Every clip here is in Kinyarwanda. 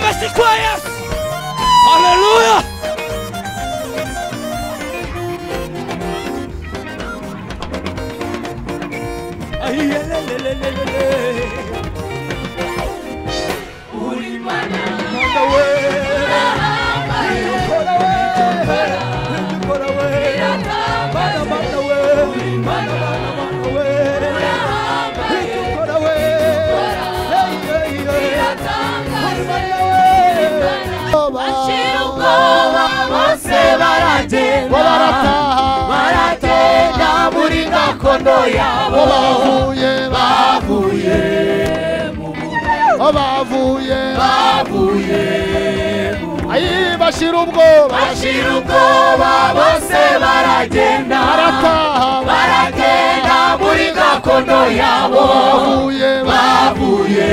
Jesteś Majas! Aleluja! Ay, le, le, le, le, le, le. Bashira ubwoba bose baragenda baragenda muri gakondo yabo bavuye bavuye bavuye bavuye ayi bashira ubwoba bashira ubwoba bose baragenda barataha baragenda muri gakondo yabo bavuye bavuye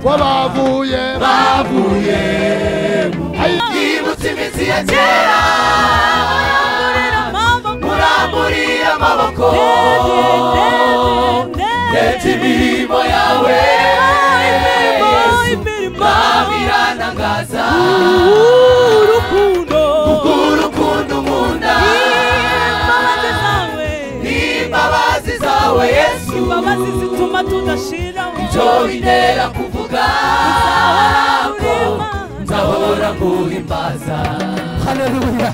bavuye bavuye ayi yibutse iminsi ya kera muramburira amaboko ndetse imirimo yawe babiranangaza urukundo nkunda n'imbabazi zawe yesu imbabazi zituma tudashira byo bintera kuvuga ko nzahora nguhimbaza haleluya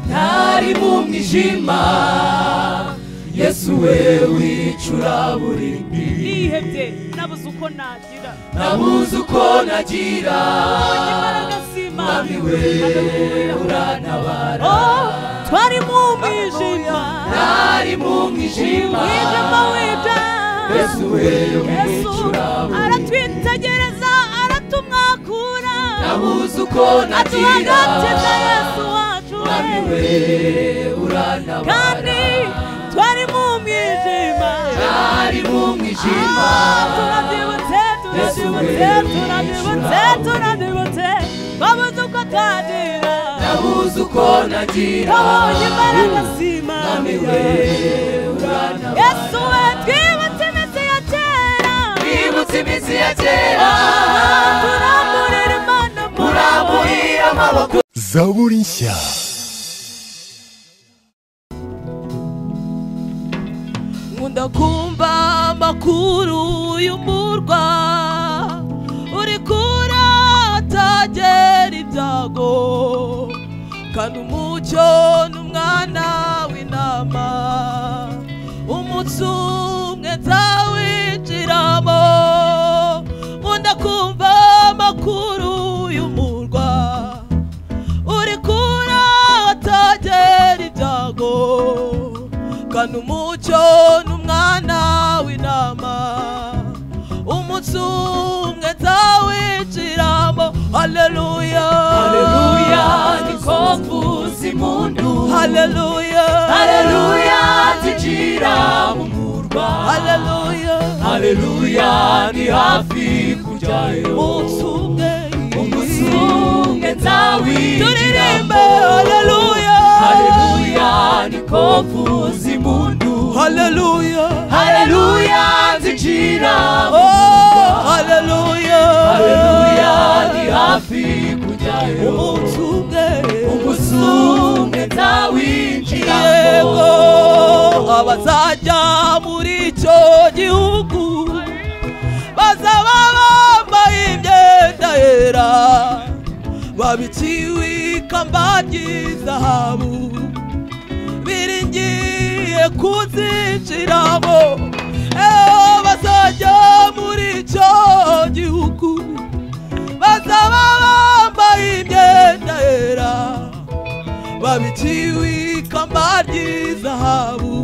ntari mu mwijima yesu we wicura buri mbi nihebye nabuze uko nagira nabuze uko nagira imbaraga mwami z'imana we urantabara O, twari mu mwijima ntari mu mwijima mwijima wija yesu we yesu wicura buri mbi aratwitegereza aratumwakura nabuze uko nagira atuhagatiza yesu wacu mwami we we urantabara kandi twari mu mwijima ntari mu mwijima Ah, turabyibutse turabyibutse turabyibutse turabyibutse twabuze uko twagira nabuze uko nagira twabonye imbaraga z'imana mwami we urantabara yesu we twibutse iminsi ya kera bibutse iminsi ya kera turamburira imana muramburira amaboko zaburi nshya nkunda kumva amakuru y'umurwa uri kuratagera ibyago kandi umucyo ni umwana w'intama umunsi umwe nzawinjiramo nkunda kumva amakuru y'umurwa uri kura atagera ibyago kandi umucyo ni umwana w'intama umunsi umwe nzawinjiramo haleluya haleluya niko mvuza impundu haleluya haleluya zinjira mu murwa haleluya haleluya ni hafi kujyayo umunsi umwe umunsi umwe nzawinjiramo turirimbe haleluya haleluya niko mvuza impundu haleluya haleluya zinjira mu oh haleluya haleluya ni hafi kujyayo umunsi umwe umunsi umwe yego nzawinjiramo abazajya muri icyo gihugu bazaba bambaye imyenda yera babikiwe ikamba ry'izahabu biringiye kuzinjiramo eho bazajya muri icyo gihugu bazaba bambaye imyenda yera babiciwe ikamba ry'izahabu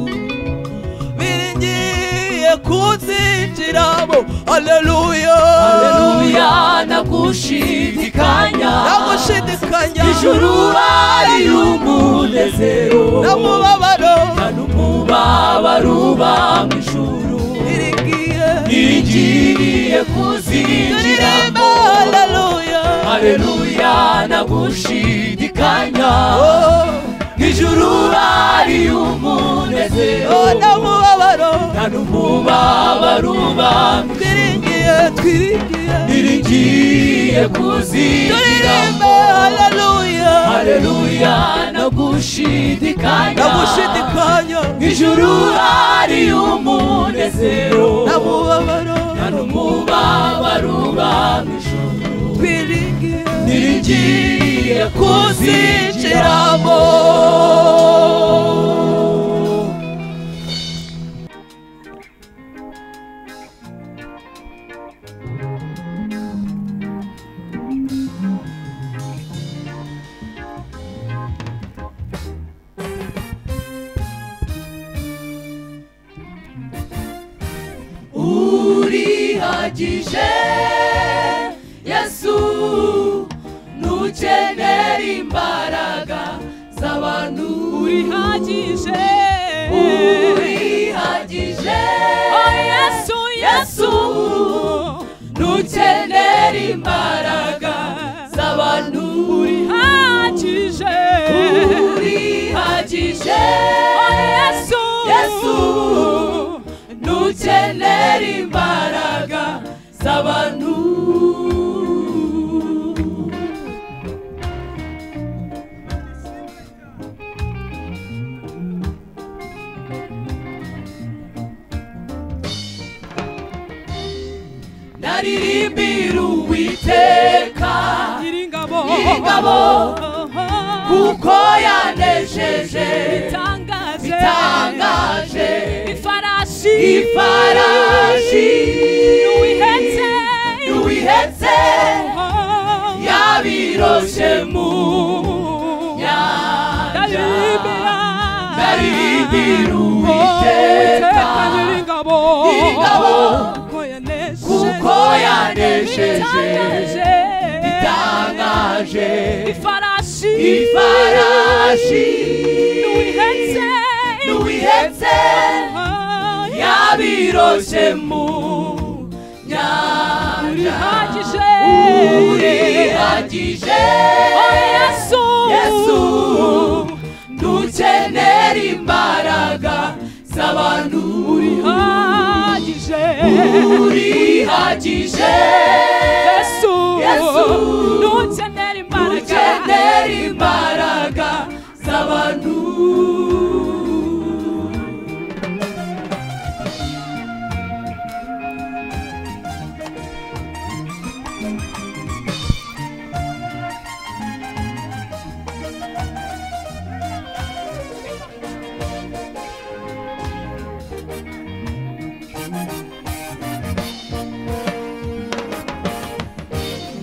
biringiye kunzinjiramo haleluya haleluya nagushidikanya namushidikanya ijuru ari umunezero namubabaro n'umubabaruba mu ijuru iringiye igiye turirimba kuzinjiramo haleluya haleluya nagushidikanya Oh, ijuru ari umunezero oh, namubabaro nta n'umubabaruba mu twiringiye ijuru twiringiye iringiye kuzinjiramo turirimba haleluya haleluya nagushidikanya namushidikanya ijuru ari umunezero namubabaro n'umubabaro uba mu ijuru twiringiye niringiye kuzinjiramo kuzinjiramo urihagije yesu ntukenera imbaraga z'abantu urihagije urihagije oh yesu yesu ntukenera imbaraga z'abantu urihagije urihagije oh yesu yesu ntukenera imbaraga z'abantu naririmbira uwiteka nyiringabo Nyiringabo. kuko yanejeje bitangaje bitangaje ifarashi ifarashi n'uwihetse n'uwihetse Oh. yabiroshe mu nyanja naririmbira uwiteka Nyiringabo, kuko yanesheje itangaje ifarashi ifarashi n'uwihetse n'uwihetse Ah, yabiroshe mu nyanja urihagije urihagije Oh, yesu yesu ntukenera imbaraga z'abantu urihagije urihagije yesu Yesu. ntukenera imbaraga ntukenera imbaraga z'abantu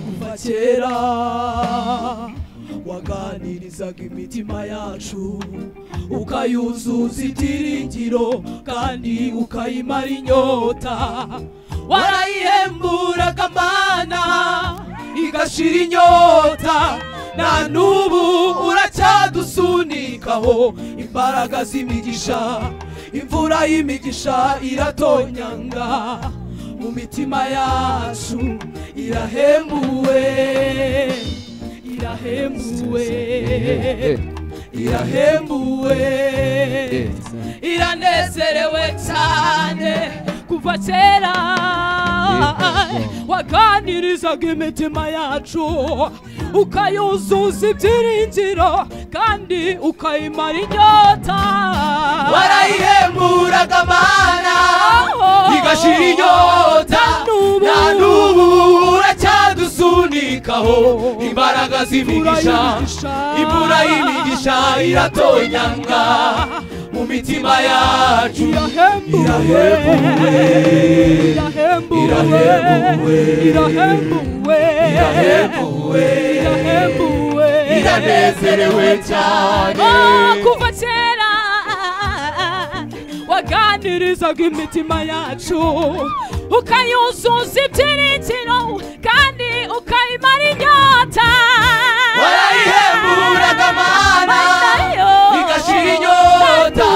kuva kera waganirizaga imitima yacu ukayuzuza ibyiringiro kandi ukayimara inyota warayihemburaga mana igashira inyota na n'ubu uracyadusunikaho imbaraga z'imigisha imvura y'imigisha iratonyanga mu mitima yacu irahembuwe irahembuwe irahembuwe iranezerewe cyane kuva kera waganirizaga imitima yacu ukayuzuza ibyiringiro kandi ukayimara inyota warayihemburaga mana igashira inyota Nanubu. na n'ubu uracyadusunikaho imbaraga z'imigisha imvura y'imigisha iratonyanga mu mitima yacu irahembuwe irahembuwe irahembuwe irahembuwe irahembuwe iranezerewe cyane Oh, kuva kera waganirizaga imitima yacu ukayuzuza ibyiringiro kandi ukayimara inyota warayihemburaga mana Mandayo. igashira inyota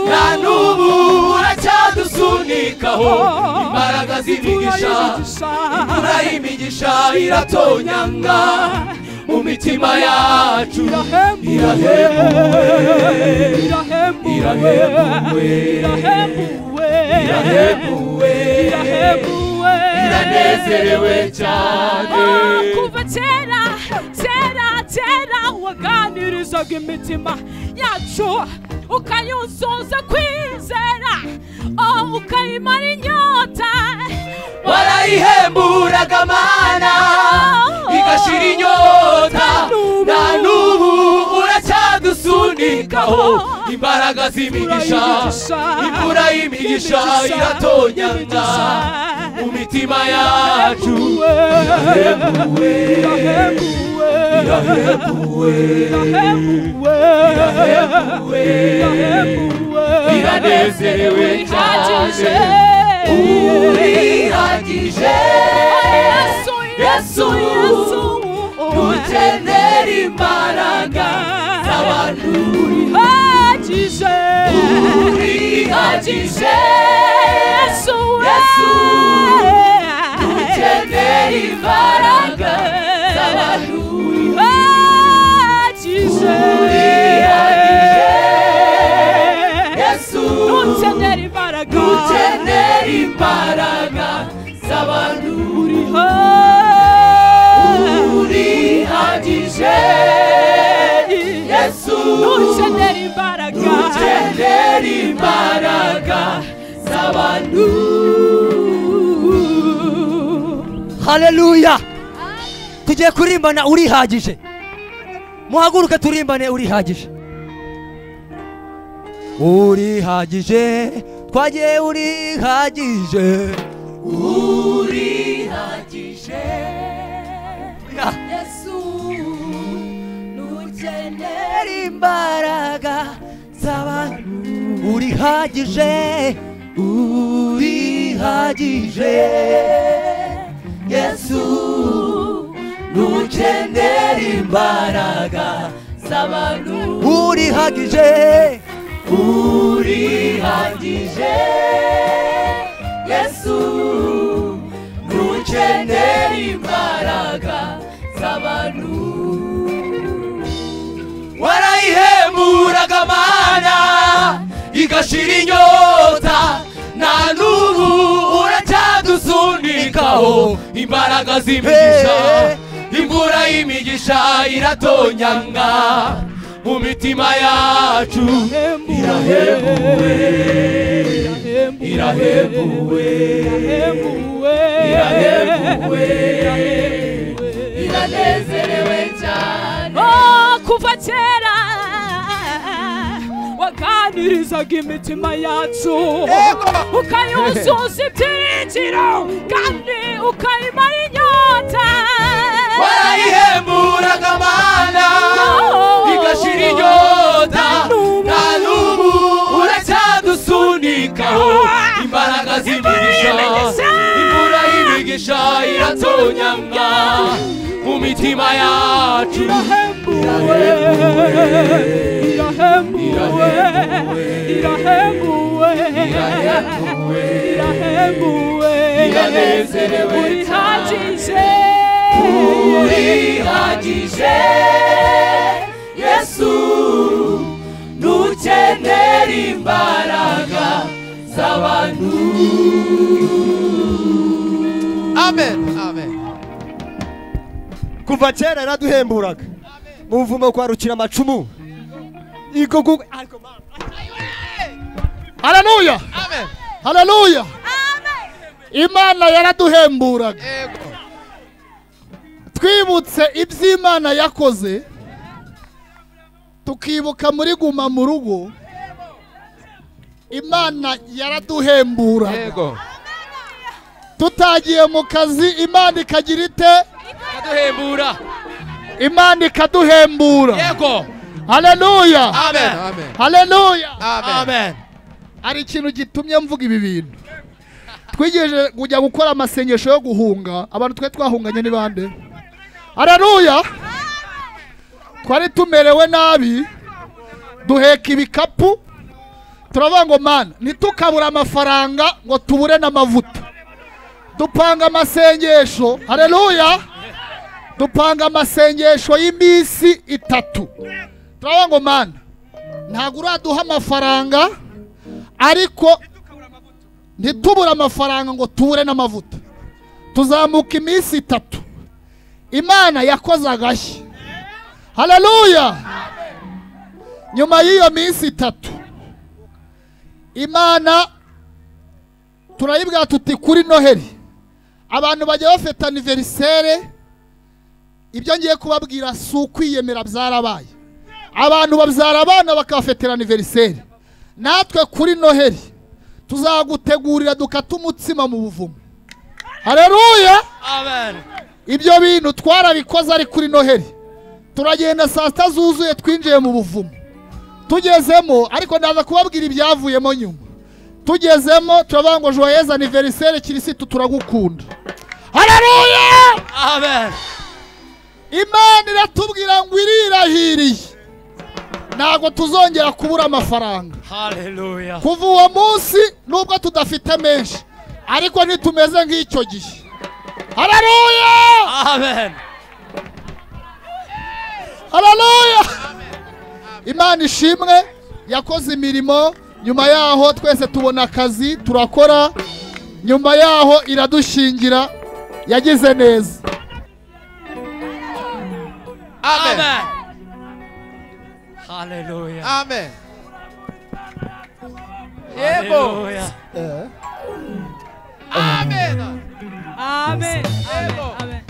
na Na n'ubu. n'ubu uracyadusunikaho imbaraga z'imigisha imvura y'imigisha iratonyanga mu mitima yacu irahembuwe irahembuwe irahembuwe iranezerewe cyane Oh, kuva kera kera kera waganirizaga imitima yacu ukayuzuza kwizera oh, ukayimara inyota warayihemburaga mana igashira inyota na n'ubu uracyadusunikaho imbaraga z'imigisha imvura y'imigisha iratonyanga mu mitima yacu irahembuwe irahembuwe irahembuwe iranezerewe cyane urihagije Yesu, Yesu, Yesu, dukenera imbaraga z'abantu uhagije urihagije Yesu, Yesu, dukenera dukenera imbaraga z'abantu uhagije Yesu, dukenera imbaraga dukenera imbaraga z'abantu urihagije Yesu dukenera imbaraga dukenera imbaraga z'abantu haleluya tugiye kurimbana urihagije muhaguruke turimbane urihagije urihagije twagiye urihagije urihagije Ya. Yesu dukenera Eri imbaraga z'abantu urihagije urihagije Yesu dukenera imbaraga z'abantu urihagije urihagije Yesu dukenera imbaraga z'abantu warayihemburaga mana igashira inyota na n'ubu uracyadusunikaho imbaraga z'imigisha imvura y'imigisha iratonyanga mu mitima yacu irahebuwe irahebuwe iranezerewe cyane Oh, kuva kera waganirizaga imitima yacu ukayuzuza ibyiringiro kandi ukayimara inyota warayihemburaga mana igashira inyota na n'ubu uracyadusunikaho imbaraga z'imigisha imvura y'imigisha iratonyanga mu mitima yacu irahembuwe irahembuwe irahembuwe Iranezerewe urihagije urihagije yesu dukenera imbaraga z'abantu amen amen kuva kera yaraduhemburaga muvumo kwarukira amacumu igogo ariko mama haleluya amen haleluya imana yaraduhemburaga ego twibutse ibyo imana yakoze tukibuka muri guma mu rugo imana yaraduhemburaga ego tutagiye mu kazi imana ikagira ite iraduhembura imana ikaduhembura yego haleluya amen amen haleluya amen hari ikintu gitumye mvuga ibi bintu twigejeje kujya gukora amasengesho yo guhunga abantu twe twahunganye ni bande araruya twari tumerewe nabi duheka ibikapu turavuga ngo mana ntitukabure amafaranga ngo tubure n'amavuta dupanga amasengesho hareruya dupanga amasengesho y'iminsi itatu turavuga ngo mana ntabwo uraduha amafaranga ariko ntitubure amafaranga ngo tubure n'amavuta tuzamuka iminsi itatu imana yakoze agashyi hararuya nyuma y'iyo minsi itatu imana turayibwira tuti kuri noheli abantu bajya bafata aniverisere ibyo ngiye kubabwira si ukwiyemera byarabaye abantu babyara abana bakabafetera aniverisere natwe kuri noheli tuzagutegurira dukata umutsima mu buvumo hareruya ibyo bintu twarabikoze ari kuri noheli turagenda saa sita zuzuye twinjiye mu buvumo tugezemo ariko ndaza kubabwira ibyavuyemo nyuma tugezemo turavuga ngo joyeza aniverisere kirisitu turagukunda hareruya imana iratubwira ngo irirahiriye ntabwo tuzongera kubura amafaranga kuva uwo munsi nubwo tudafite menshi ariko ntitumeze nk'icyo gihe hararuya hararuya imana ishimwe yakoze imirimo nyuma yaho twese tubona akazi turakora nyuma yaho iradushingira yagize neza amen yego amen Amen. Amen. Amen.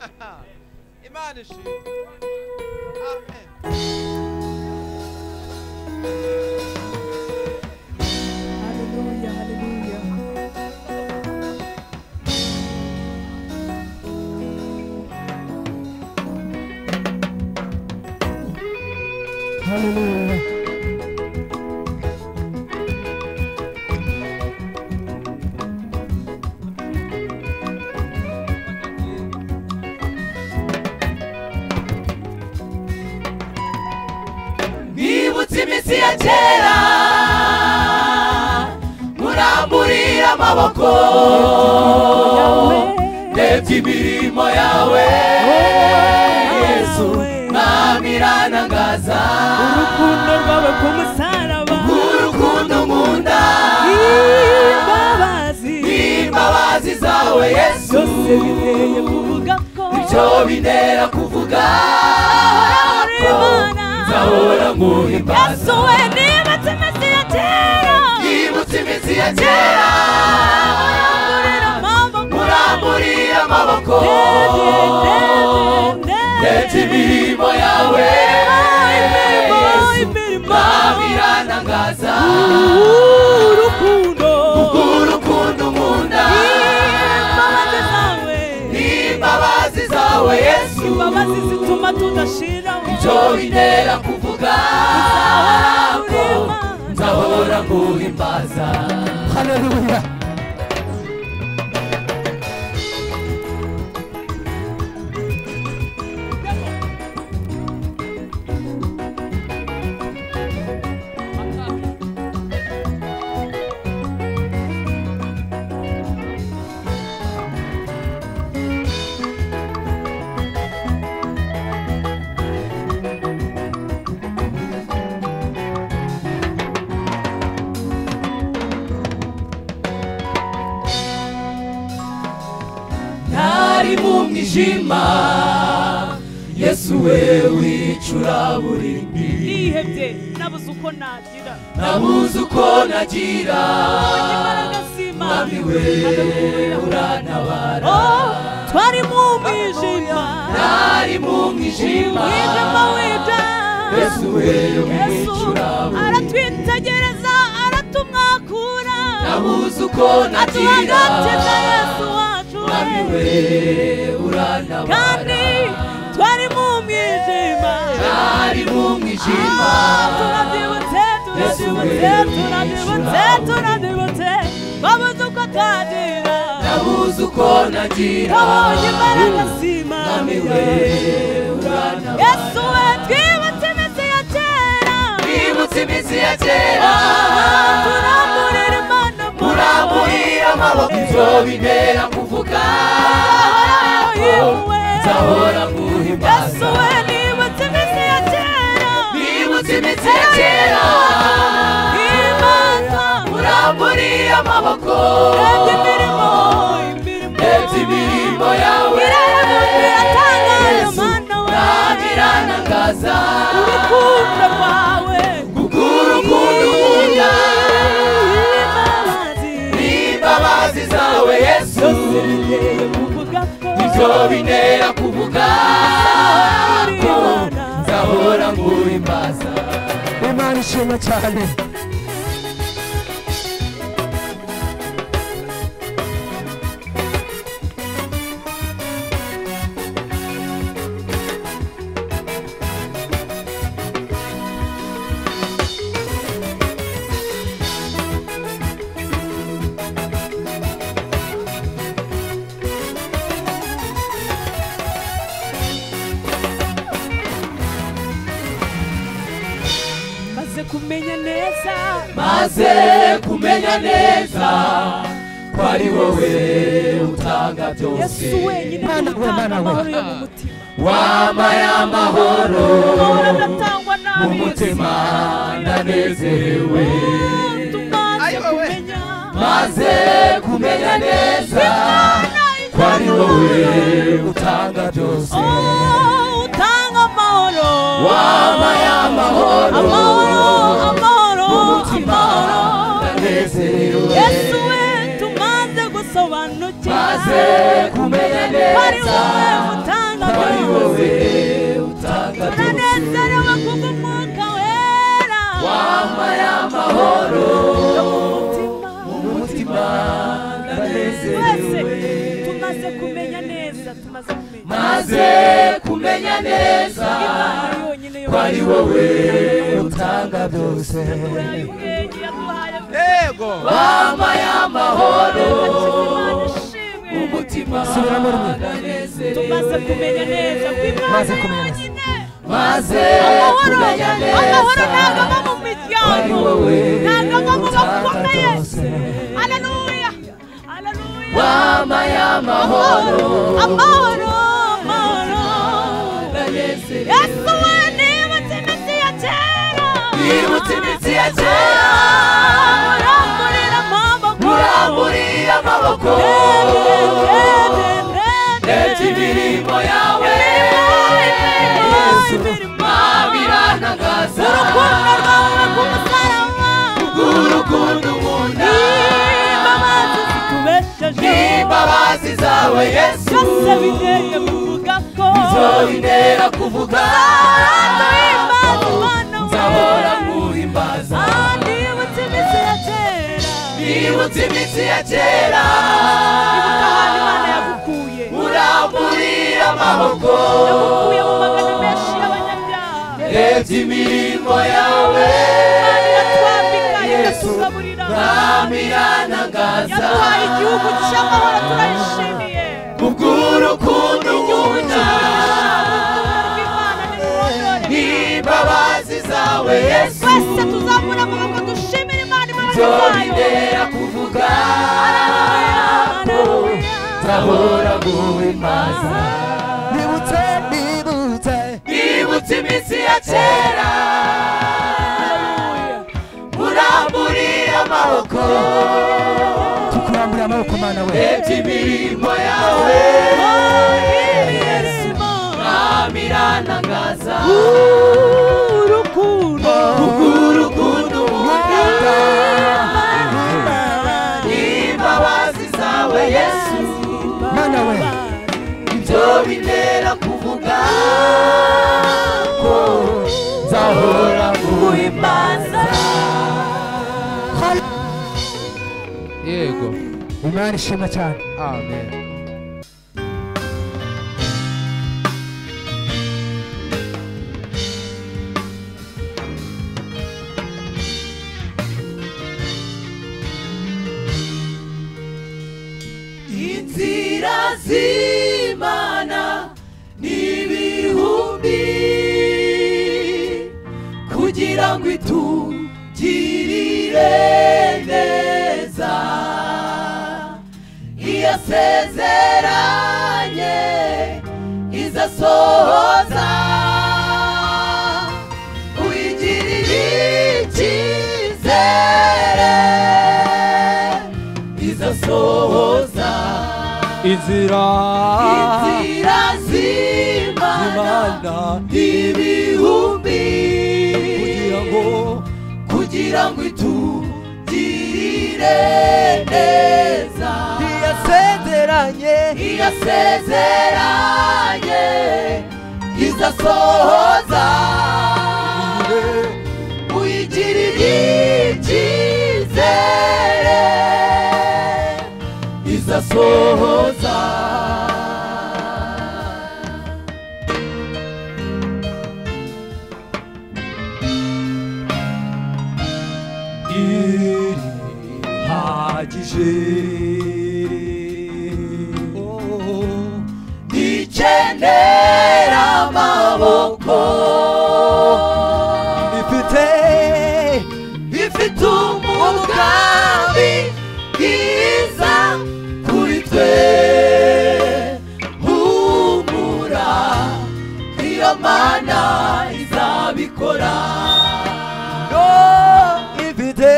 amen imana ishimwe amen Hallelujah, hallelujah. nibutse iminsi ya kera muramburira amaboko ndebye imirimo yawe yesu mwamiranangaza Urukundo rwawe ku musaraba urukundo nkunda imbabazi imbabazi zawe yesu byose biteye kuvuga ko byo bintera kuvuga ko Imana nzahora nkuhimbaza yasuwe nibutse iminsi ya kera yibutse iminsi ya kera Muramburira amaboko. muramburira amaboko Ndebye, ndebye, ndetse ndebye. imirimo yawe Imirimo, yesu imirimo. mwamiranangaza Urukundo. urukundo nkunda Imbabazi zawe. imbabazi zawe yesu Imbabazi zituma tudashiraho byo bintera kuvuga ko nzahora nguhimbaza Haleluya. ntari mu mwijima yesu we wicura buri mbi nihebye nabuze uko nagira nabuze uko nagira imbaraga z'imana mwami we urantabara Oh, twari mu mwijima ntari mu mwijima mwijima w'ibya yesu we yesu wicura buri mbi aratwitegereza aratumwakura nabuze uko nagira atuhagakiza yesu wacu mwami we we urantabara kandi twari mu mwijima ntari mu mwijima Ah, turabyibutse turabibutse turabibutse turabibutse twabuze uko twagira nabuze uko nagira twabonye imbaraga zima namiwe yesu we twibutse iminsi ya kera bibutse iminsi ya kera turamburira imana muramburira amaboko nzobintera kuvuga Ahoraho yewe. nzahora nguhimbaza yesu we nibutse iminsi ya kera bibutse iminsi ya kera imanza muramburira amaboko urebye imirimo imirimo ndebye imirimbo yawe irarabumbi iratangaje Yesu, mana wawe ntabiranagaza urukundo rwawe urukundo ukunda imbabazi n'imbabazi zawe yesu ziteye kuvuga ko nzobintera kuvuga ko Imana. nzahora nguhimbaza imana ishimwe cyane maze kumenya neza maze kumenya neza ko ari wowe utanga byose yesu wenyine Mana we, utanga Mana we. amahoro yo mu mutima wama y'amahoro amahoro adatangwa n'abizi umutima ndanezerewe tumaze Ayiwe we. kumenya maze kumenya neza imana ko ari wowe itanga utanga byose Oh, utanga amahoro wama y'amahoro amahoro amahoro umutima amahoro ndanezerewe yesu we tumaze gusobanukirwa maze kumenya ko ari neza wowe utanga ko ari wowe byose utanga byose turanezerewe kubw'umwuka wera wama y'amahoro umutima umutima twese ndanezerewe tumaze kumenya neza tumaze kumenya maze kumenya neza imana yonyine yo ko ari wowe utanga byose yaduhaye ubwenge yaduhaye yego wama y'amahoro Imana ishimwe. umutima Subiramo rimwe. tumaze kumenya neza ko imana Maze kumenya neza. yonyine maze amahoro kumenya amahoro neza ntabwo ava mu ari miryango wowe ntabwo ava mu utanga bakomeye byose aleluya aleluya wama y'amahoro amahoro amahoro yesu we nibutse iminsi ya kera Nibutse iminsi ya kera. muramburira amaboko muramburira amaboko ndebye imirimbo yawe Yesu mabiranagaza urukundo ukunda n'imbabazi zawe yesu nzobintera kuvuga nzahora nguhimbaza nibutse iminsi ya kera muramburira amaboko ndebye imirimbo yawe yesu ntabiranagaza yaduhaye igihugu cy'amahoro turayishimiye kubw'urukundo igihugu ukunda cy'amahoro rw'imana n'imbabazi zawe yesu twese tuzamura amaboko dushimire imana imbaraga nzobintera zayo kuvuga Haleluya. nzahora guhimbaza nibutse nibutse nibutse iminsi ya kera muramburira amaboko tukurambura amaboko mana we ndebye imirimbo yawe Imirimo. ntabiranagaza urukundo kubw'urukundo ukunda Imana. n'imbabazi zawe yesu mana we ibyo bintera kuvuga ko nzahora nguhimbaza yego imana ishimwe cyane amen z'imana n'ibihumbi kugira ngo itugirire neza iyo asezeranye izasohoza uyigirire icyizere izasohoza inzira inzira z'imana imana ibihumbi kugira ngo kugira ngo itugirire neza ntiyasezeranye iyo asezeranye izasohoza uyigirire icyizere izasohoza irihagije ikenera amaboko ifite ifite umugambi bwiza kuri twe humura iyo mana izabikora ifite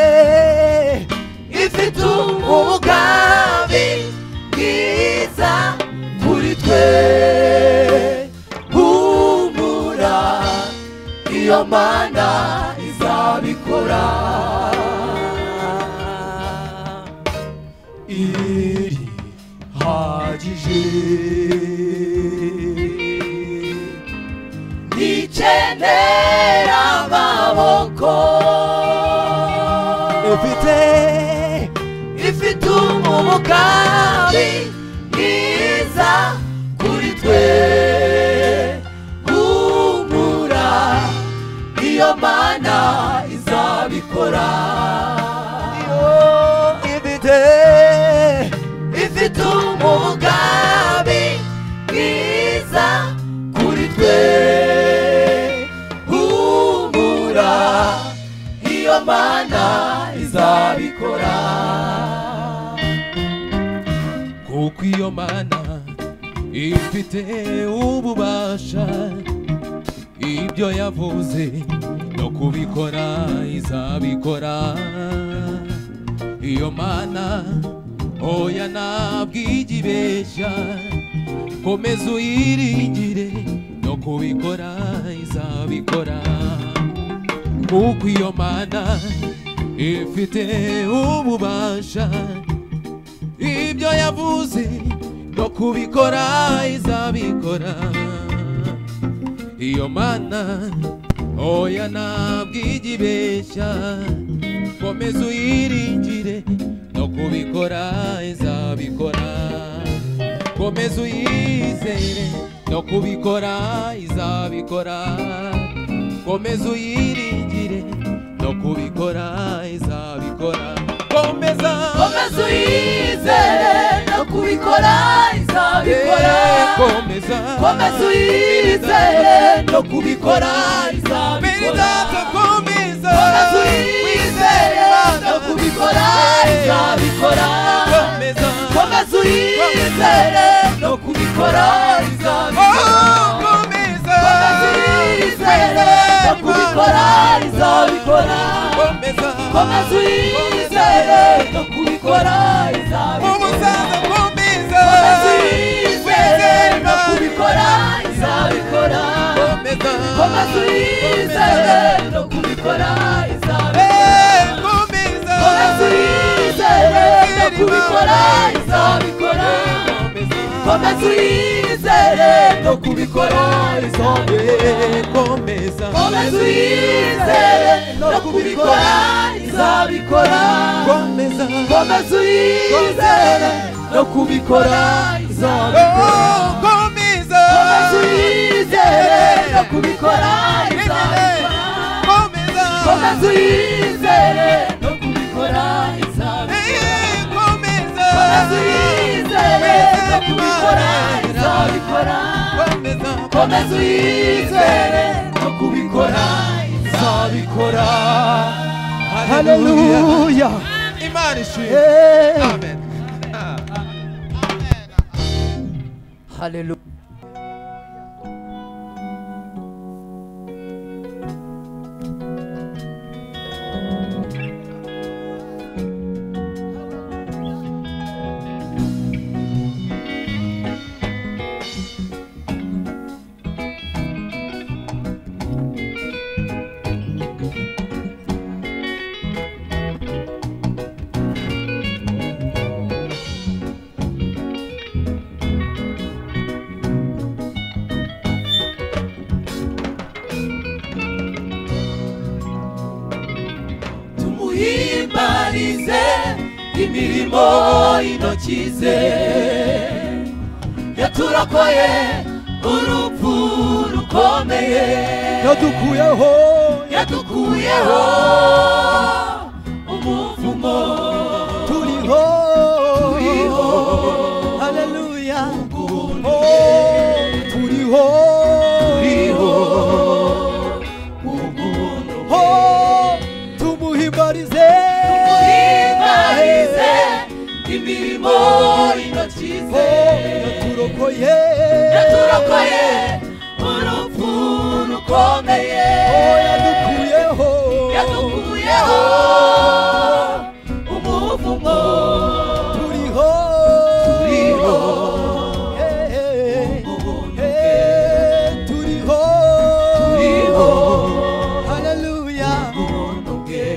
ifite umugambi bwiza kuri twe humura iyo mana izabikora irihagije nikenera amaboko ifite ifite umugambi mwiza kuri twe humura iyo mana izabikora ifite ifite umugambi mwiza kuri twe humura iyo mana izabikora kuko iyo mana ifite ububasha ibyo yavuze no kubikora izabikora iyo mana oya ntabwigibeshya komeza uyiringire no kubikora izabikora kuko iyo mana ifite ububasha ibyo yavuze no kubikora izabikora iyo mana oya ntabwigi ibeshya komeza uyiringire no kubikora izabikora komeza uyizere no kubikora izabikora komeza uyiringire no kubikora izabikora komeza komeza uyizere no kubikora izabikora Yeah, komeza komeza uyizere no kubikora izabikora Meridato, komeza komeza uyizere no kubikora izabikora komeza komeza uyizere no kubikora Oh, izabikora komeza Komeza uyizere no kubikora izabikora komeza uyizere no kubikora komeza izabikora umusaza komeza Komeza no kubikora izabikora komeza Komeza uyizere no kubikora izabikora Eh, komeza Komeza uyizere no kubikora izabikora Komeza uyizere no kubikora izabikora Komeza uyizere komeza no kubikora izabikora komeza Komeza uyizere no kubikora izabikora Oh, komeza Komeza uyizere no kubikora izabikora komeza Komeza uyizere no kubikora izabikora Eh, komeza Komeza uyizere no kubikora komeza uyizere no kubikora izabikora haleluya Hallelujah. Imana ishimwe. Eh. Amen. Ah. haleluya tumuhimbarize imirimo intoki ze yaturakoye urupfu rukomeye yadukuyeho yadukuyeho umuvumo turiho turiho haleluya guhunda Oh, turiho turiho umuntu Oh, tumuhimbarize Tumuhimbarize imirimo intoki ze yaturokoye yaturokoye urupfu rukomeye Oh, yadukuyeho yadukuyeho umuvumo turiho turiho Eh, eh, ubuntu bwe eh, turiho turiho haleluya ubuntu bwe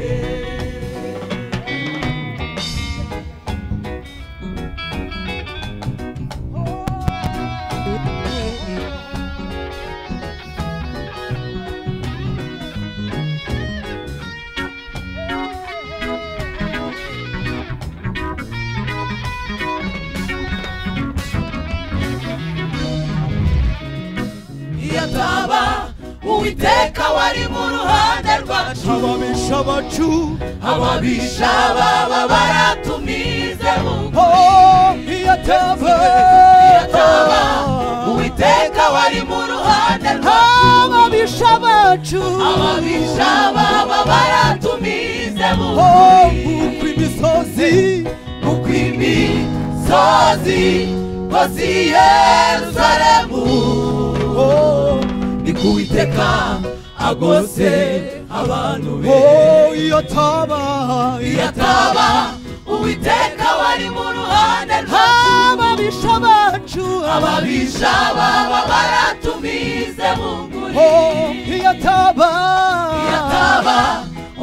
iyo ataba uwiteka wari mu ruhande rwacu ababesha abacu ababisha baba baratumize mu Oh, iyo atava ataba uwiteka wari mu ruhande rwacu ababisha abacu ababisha baba baratumize mu Oh, uko imisozi kuko imisozi kose i yeruzalemu Oh, ni ku witeka agose abantu be oh, iyo ataba iyo yataba uwiteka wari mu ruhande rwacu ababisha abacu ababisha baba baratumize mu Oh, nguri iyo ataba yataba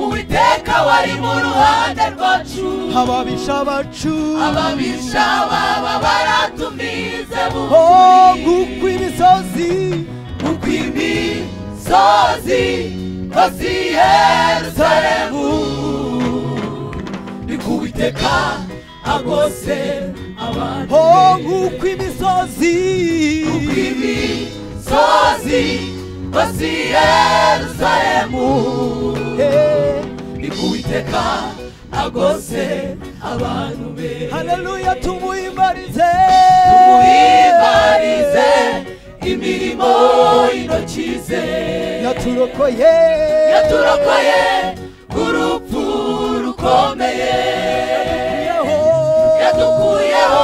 uwiteka wari mu ruhande rwacu ababisha abacu ababisha baba baratumize mu Oh, nguri uko imisozi kuko imisozi kose i yeruzalemu ni ku witeka agose abantu Oh, be. uko imisozi imisozi kose i yeruzalemu Eh, ni ku witeka agose abantu be Haleluya tumuhimbarize muhimarize imirimo intoki ze yaturokoye yaturokoye urupfu rukomeye Yadukuyeho. yadukuyeho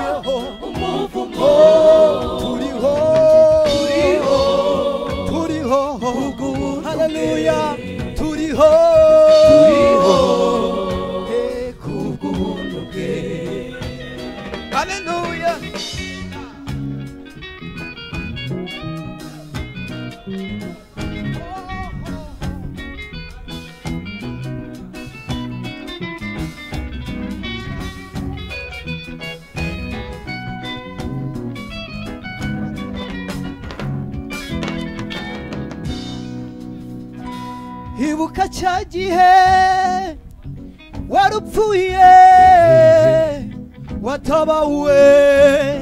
Yadukuyeho. umuvumo turiho turiho turiho haleluya turiho turiho Eh, kubw'ubuntu bwe haleluya ibuka cya gihe warupfuye watabawe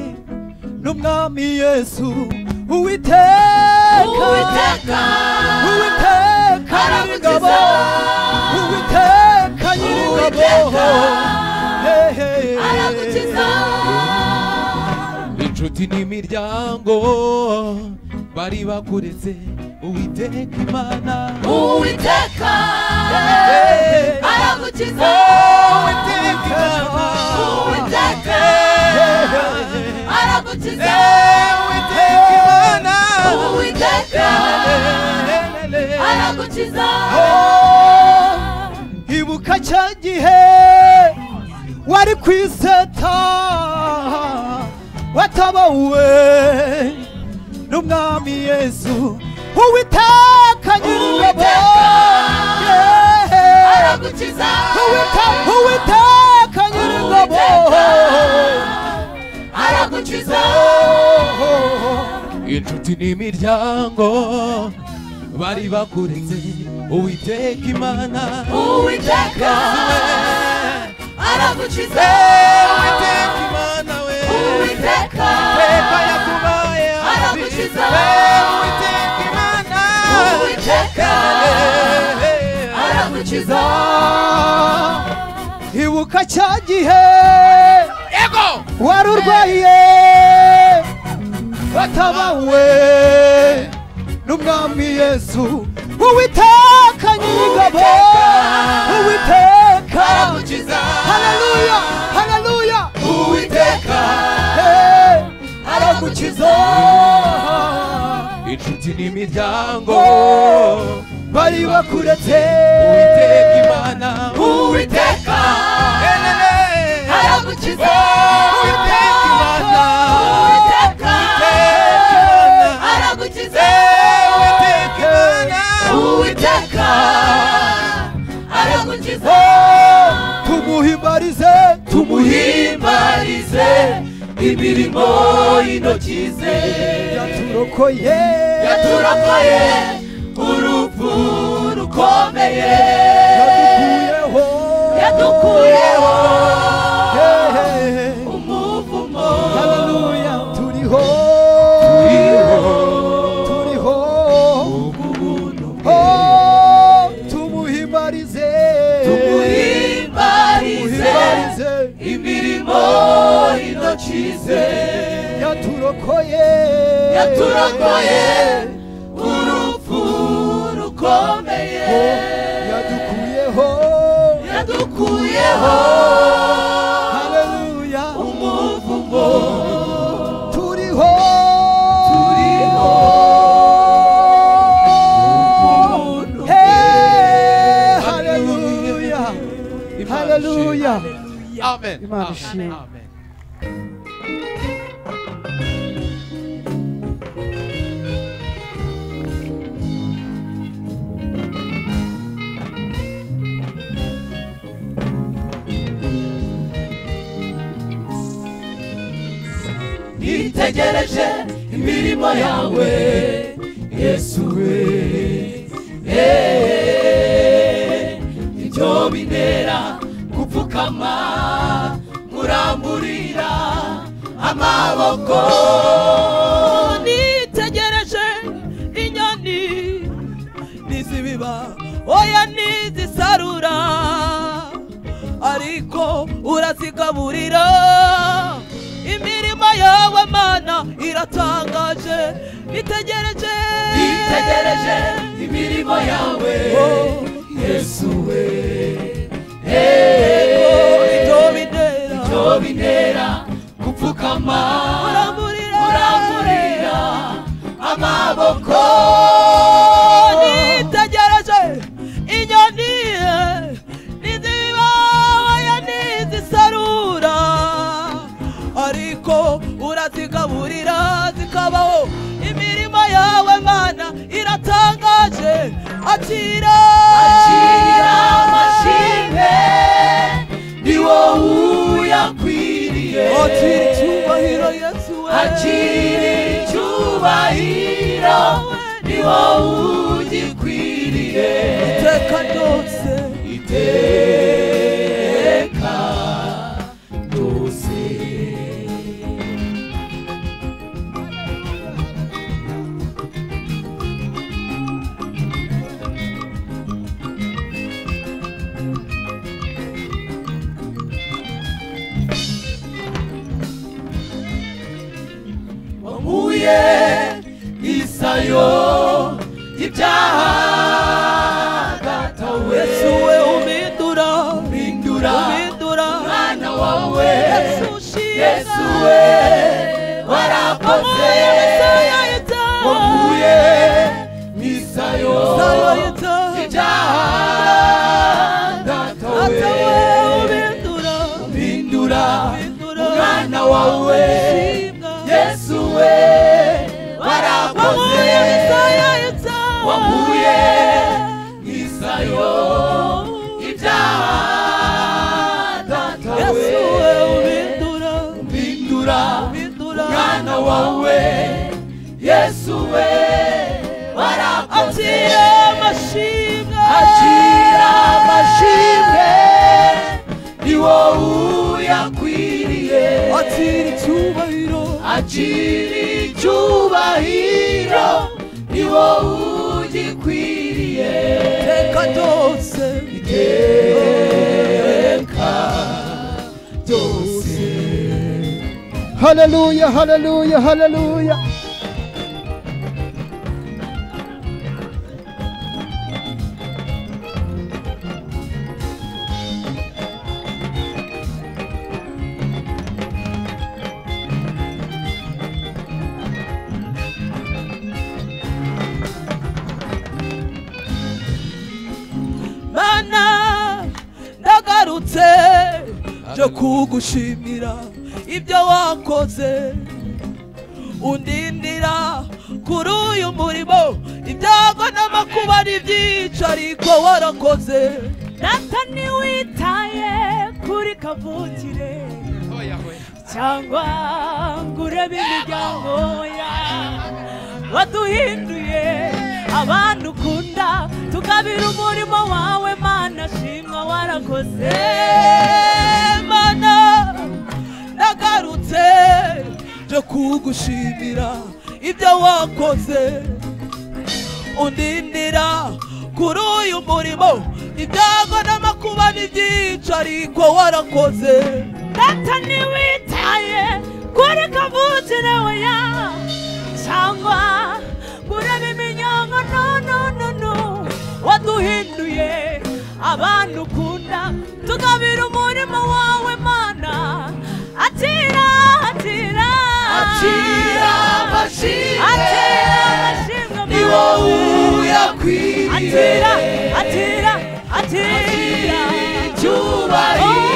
n'umwami yesu uwiteka uwiteka uwiteka nyir'ingabo uwiteka nyir'ingabo hehe inshuti inshuti n'imiryango bari bakuretse uwiteka imana uwiteka aragukiza uwiteka imana uwiteka aragukiza uwiteka imana uwiteka aragukiza ibuka cya gihe wari ku iseta watabawe n'umwami yesu uwiteka nyir'ingabo Uwiteka Yeah. aragukiza Uwite- uwiteka nyir'ingabo aragukiza inshuti n'imiryango bari bakuretse uwiteka imana uwiteka aragukiza uwiteka imana we uwiteka Pepa yakubaye Aragukiza. uwiteka imana Uwiteka. aragukiza ibuka cya gihe wari urwaye watabawe n'umwami yesu uwiteka nyir'ingabo uwiteka aragukiza haleluya haleluya uwiteka Hey, aragukiza inshuti n'imiryango bari bakuretse uwiteka imana uwiteka aragukiza uwiteka imana uwiteka aragukiza uwiteka imana uwiteka aragukiza tumuhimbarize tumuhimbarize imirimo y'intoki ze yaturokoye yaturokoye urupfu rukomeye yadukuyeho yadukuyeho Hey, umuvumo haleluya turiho turiho Oh, tumuhimbarize tumuhimbarize Tumuhimbarize. imirimo y'intoki ze yaturokoye yaturokoye urupfu rukomeye yadukuyeho yadukuyeho haleluya umuvumo turiho turiho umuntu Hey, haleluya haleluya amen imana ishimwe nitegereje imirimo yawe yesu we Eh, ibyo bintera gupfukama muramburira amaboko nitegereje inyoni n'izibiba oya n'izisarura ariko urazigaburira imirimo yawe mana iratangaje nitegereje nitegereje imirimo yawe yesu we ibyo bintera ibyo bintera gupfukama uramburira muramburira amaboko nitegereje inyoni nizibaya nizisarura ariko urazigaburira zikabaho imirimo yawe mana iratangaje akira akira amashimwe ni wowe uyakwiriye akira icyubahiro yesu we akira icyubahiro ni wowe ugikwiriye iteka ryose iteka ryose wowe ugikwiriye iteka ryose iteka ryose haleluya haleluya haleluya mana ndagarutse nje kugushimira ibyo wakoze undindira kuri uyu murimo ibyago n'amakuba ari byinshi ariko warakoze data ntiwitaye kuri kavukire cyangwa ngo urebe imiryango ya waduhinduye abantu ukunda tukabira umurimo wawe mana shimwa warakoze mana nagarutse nje kugushimira ibyo wakoze undindira kuri uyu murimo ibyago n'amakuba ni byinshi ariko warakoze data ntiwitaye kuri kavukire oya cyangwa ngo urebe iminyango no no no no waduhinduye abantu ukunda tugabira umurimo wawe mana atira atira akira amashimwe atira amashimwe ni wowe atira uyakwiriye atira atira icyubahiro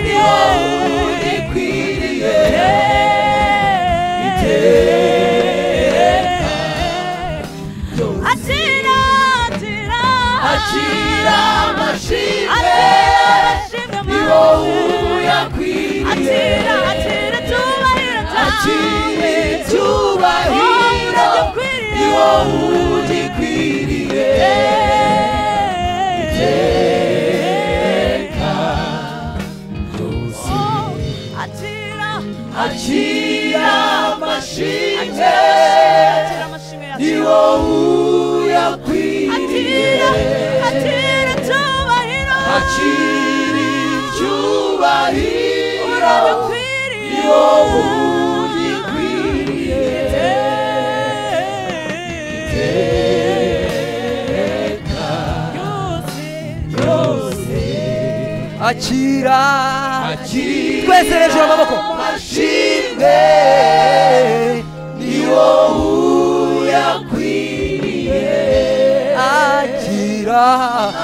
ni wowe ugikwiriye iteka atira atira akira amashimwe atira ni wowe wowe uyakwiriye atira atira atubahira akira icyubahiro icyubahiro ni wowe ugikwiriye iteka atira akira amashimwe atira amashimwe ni atira wowe uyakwiriye atira atira atubahira akira icyubahiro ni urabikwiriye wowe ugikwiriye iteka ryose akira akira twese hejuru amaboko amashimwe ni wowe uyakwiriye akira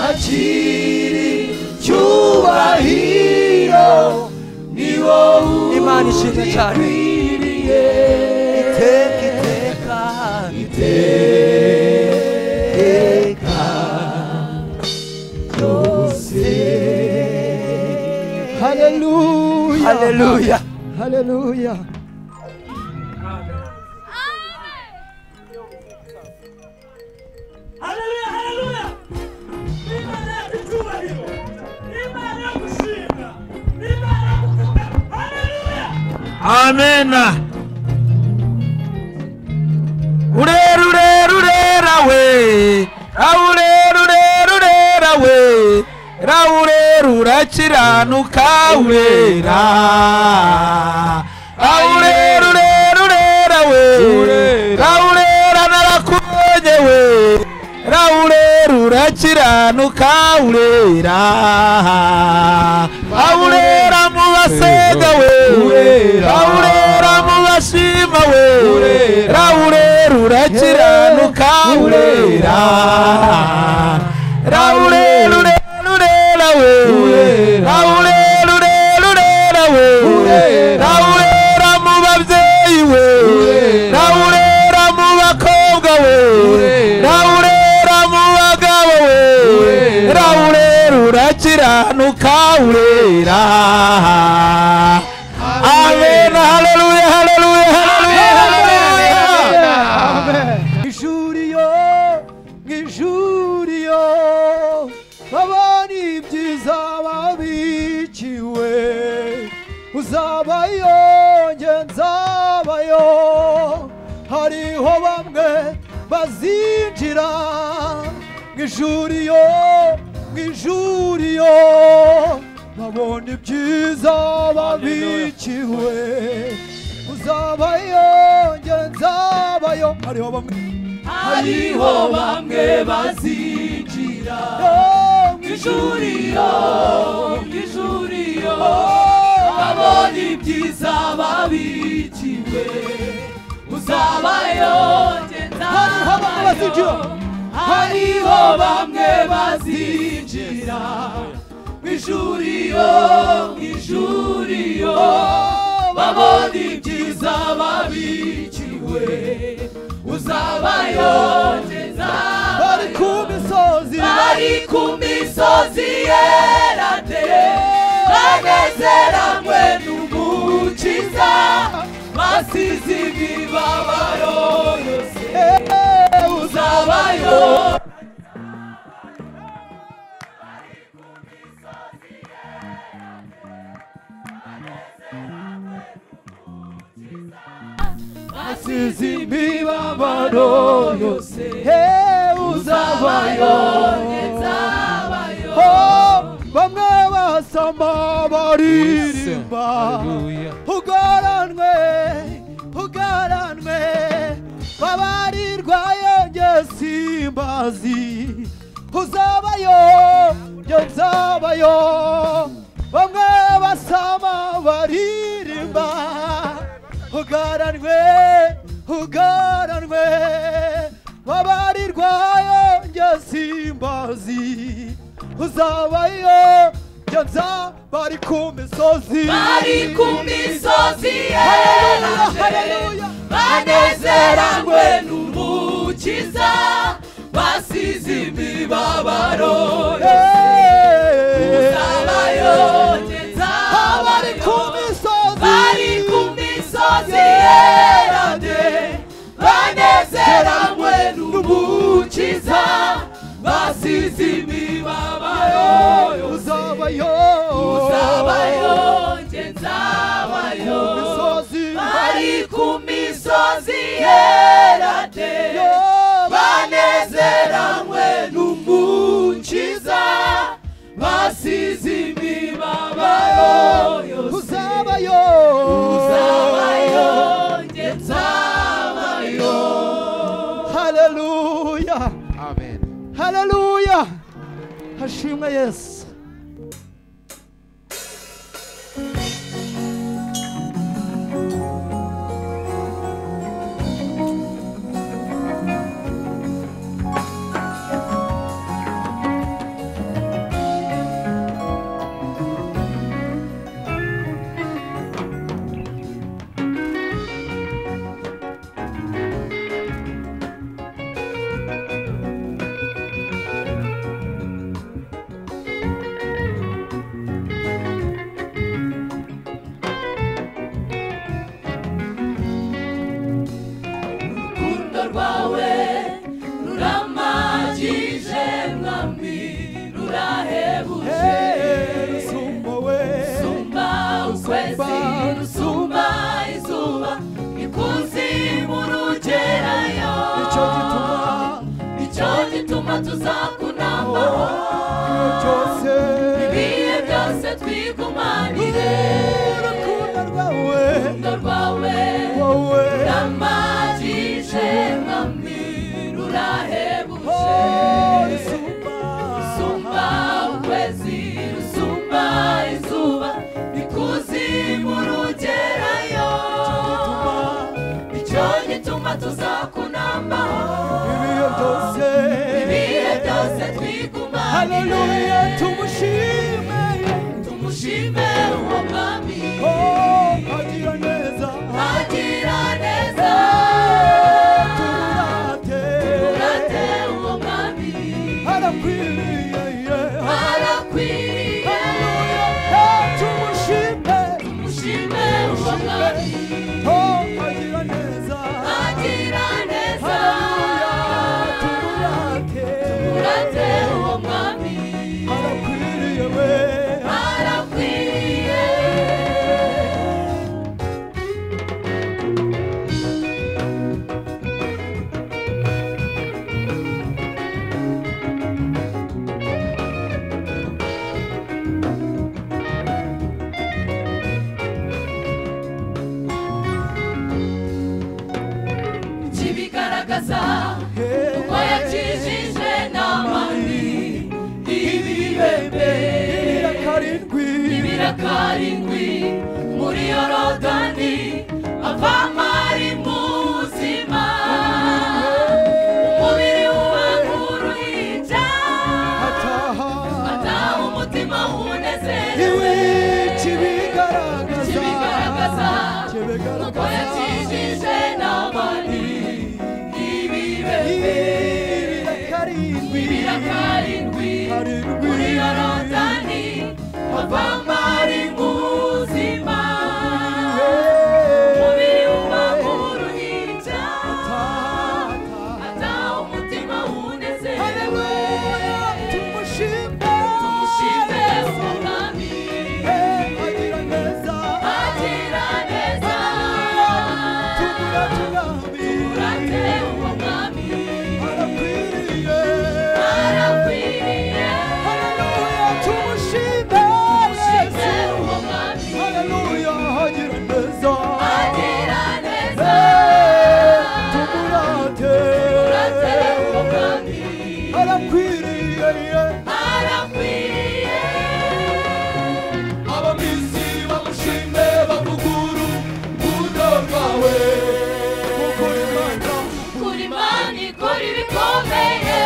akira icyubahiro ni wowe imana ishinga cyane ukwiriye iteka iteka iteka ryose haleluya haleluya haleluya Haleluya, haleluya! Imana yacu icyubahiro! Imana yo gushinga! Imana yo gutuka! Haleluya! amena urerurerurerawe raurerurerurerawe raurerurakiranukawera raurerurerurerawe raurera narakunyewe raurerurakiranukawera raurera mu basega we raurera mu bashima we raurera urakiranuka urera raurera urera we raurera urera we raurera mu babyeyi we raurera mu bakobwa we raurera mu bagabo we raurera urakiranuka urera amen haleluya haleluya haleluya haleluya ijuriyo nk'ijuriyo babona ibyiza babiciwe uzabayo njye nzabayo hariho bamwe ba bazinjira mu ijuru iyo mu ijuru iyo babona ibyiza babikiwe uzabayo njye nzabayo hariho bamwe hariho bamwe bazinjira mu ijuriro mu ijuriro babonye ibyiza babikiwe uzabayo Hariho bamwe bazinjira. hariho bamwe bazinjira mu ijuriro mu ijuriro babona ibyiza babikiwe uzabayo bari ku misozi bari ku misozi yerade banezeranwe n'umukiza basize imibabaro yose uzabayo basize imibabaro yose Hey, uzabayo uzabayo nzabayo Oh, bamwe basama baririmba ugaranwe ugaranwe babarirwayo njye simbazi uzabayo njye nzabayo bamwe basama baririmba ugaranwe ugaranwe babarirwayo njye simbazi uzabayo njye nzabari ku misozi bari ku misozi Haleluya, yeranje haleluya. banezeranwe n'umukiza basize imibabaro Hey. uzabayo njye abari ku nzabayo misozi bari ku misozi yerade banezeranwe n'umukiza basize imibabaro uzabayo uzabayo njye nzabayo ku misozi bari ku misozi yerade banezeranwe n'umukiza basize imibabaro yose uzabayo uzabayo njye nzabayo haleluya haleluya hashimwe yesu urukundo rwawe ruramagije mwami rurahebuje sumba we rusumba ukwezi rusumba izuba ikuzimu rugerayo icyo gituma nicyo gituma tuzakunamaho cyose ibihe byose twigumanire urukundo rwawe urukundo rwawe wowe Ramajije mwami rurahebuje sumba Rusumba ukwezi rusumba izuba ikuzimu rugerayo nicyo gituma tuzakunambaho ibihe byose ibihe byose twigumanire Hallelujah, tumushime tumushime karindwi muri yorodani ava mari muzima umubiri w'uruhinja ataha umutima w'unezerewe kibigaragaza ko yakijije n'amani ibibebe bibira karindwi muri yorodani ava mari muzima umubiri uba uruhinja ata umutima wunezerewe tumushime umwami agira neza turate uwo mwami arakwiriye tumushime uwo mwami agira neza turate uwo mwami arakwiriye abamisiri bamushime bavuguru urukundo rwawe mukuri imana kuri mani kora ibikomeye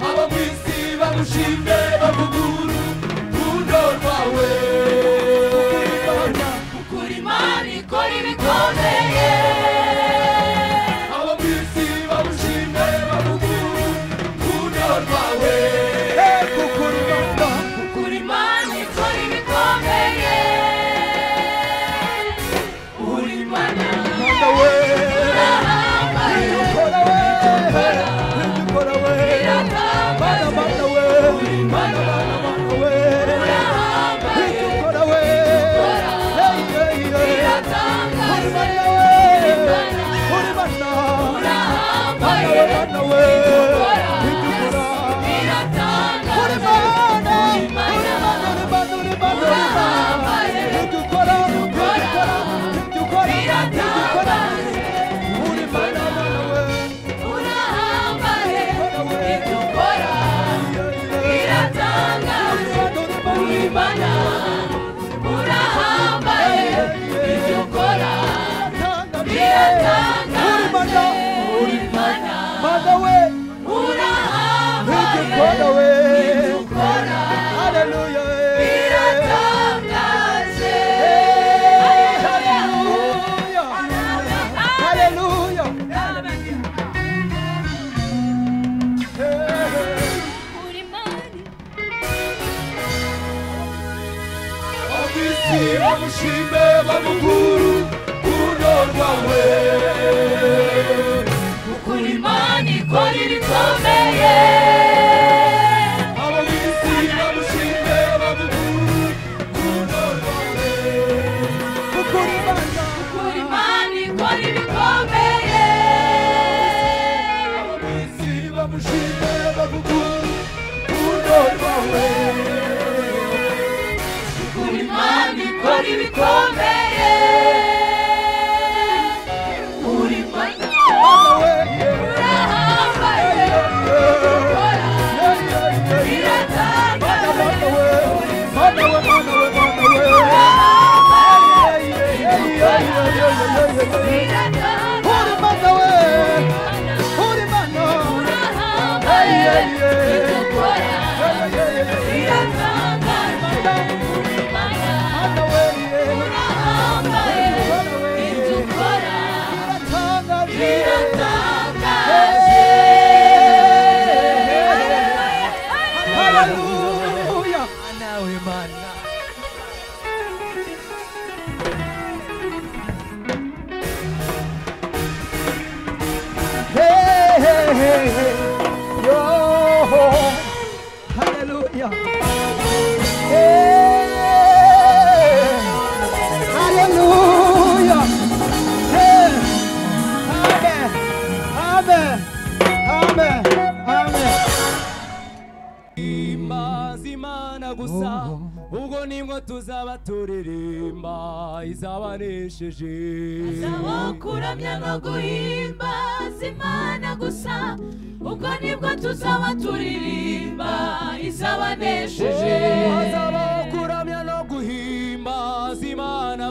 abamwisi bamushime bavuguru urukundo rwawe mukuri imana kuri mani kora ibikomeye abamwisi bamushime bavuguru urukundo rwawe mukuri imana kuri mani kora ibikomeye uri mana urahambaye ukora iratambaye uri mana urahambaye ukora iratangaze uri mana urahambaye ukora iratangaze uri mana urahambaye ukora iratangaze urahambaye ibyo ukora biratangaje uri mana urahambaye ibyo ukora biratangaje uri mana urahambaye ibyo ukora biratangaje uri mana abamwisi bamushime bavuguru urukundo rwawe ukuri imana ikora ibikomeye abamwisi bamushime bavuguru urukundo rwawe ukuri imana ikora ibikomeye abamwisi bamushime bavuguru urukundo rwawe ukuri imana ikora ibikomeye uri imana urahambaye ukora biratanga imaze imana gusa ubwo nibwo tuzaba turirimba izabanesheje kuramya no guhimbaza imana gusa ubwo nibwo tuzaba turirimba izabanesheje hazabaho kuramya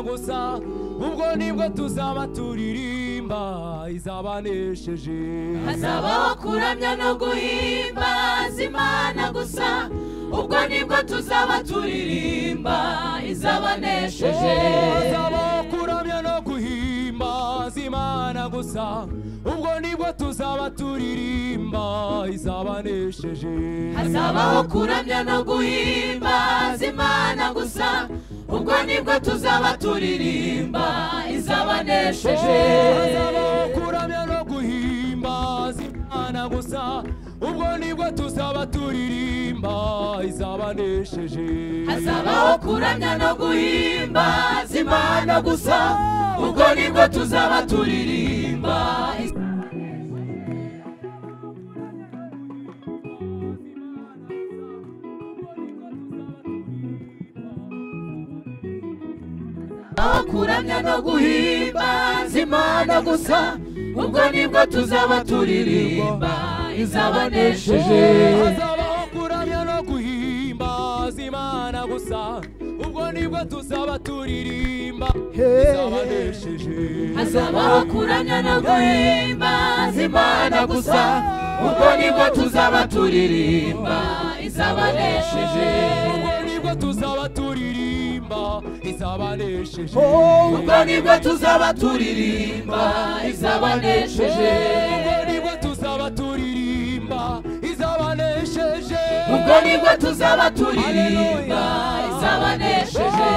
gusa ubwo nibwo tuzaba turirimba izabanesheje hazabaho kuramya no guhimbaza imana gusa ubwo nibwo tuzaba turirimba izabanesheje tuzabaho kuramya no guhimbaza imana gusa ubwo nibwo tuzaba turirimba izabanesheje hazabaho kuramya no guhimbaza imana gusa ubwo nibwo tuzaba turirimba izabanesheje hazabaho kuramya no guhimbaza imana gusa ubwo nibwo tuzaba turirimba izabanesheje hazabaho kuramya no guhimbaza imana gusa ubwo nibwo tuzaba turirimba hazabaho kuramya no guhimbaza imana gusa ubwo nibwo tuzaba turirimba izabanesheje hazabaho kuramya no guhimbaza imana gusa ubwo nibwo tuzaba turirimba izabanesheje hazabaho kuramya no guhimbaza imana gusa ubwo nibwo tuzaba turirimba izabanesheje ubwo nibwo tuzaba turirimba izabanesheje ubwo nibwo tuzaba turirimba izabanesheje ubwo nibwo tuzaba turirimba izabanesheje ubwo nibwo tuzaba turirimba izabanesheje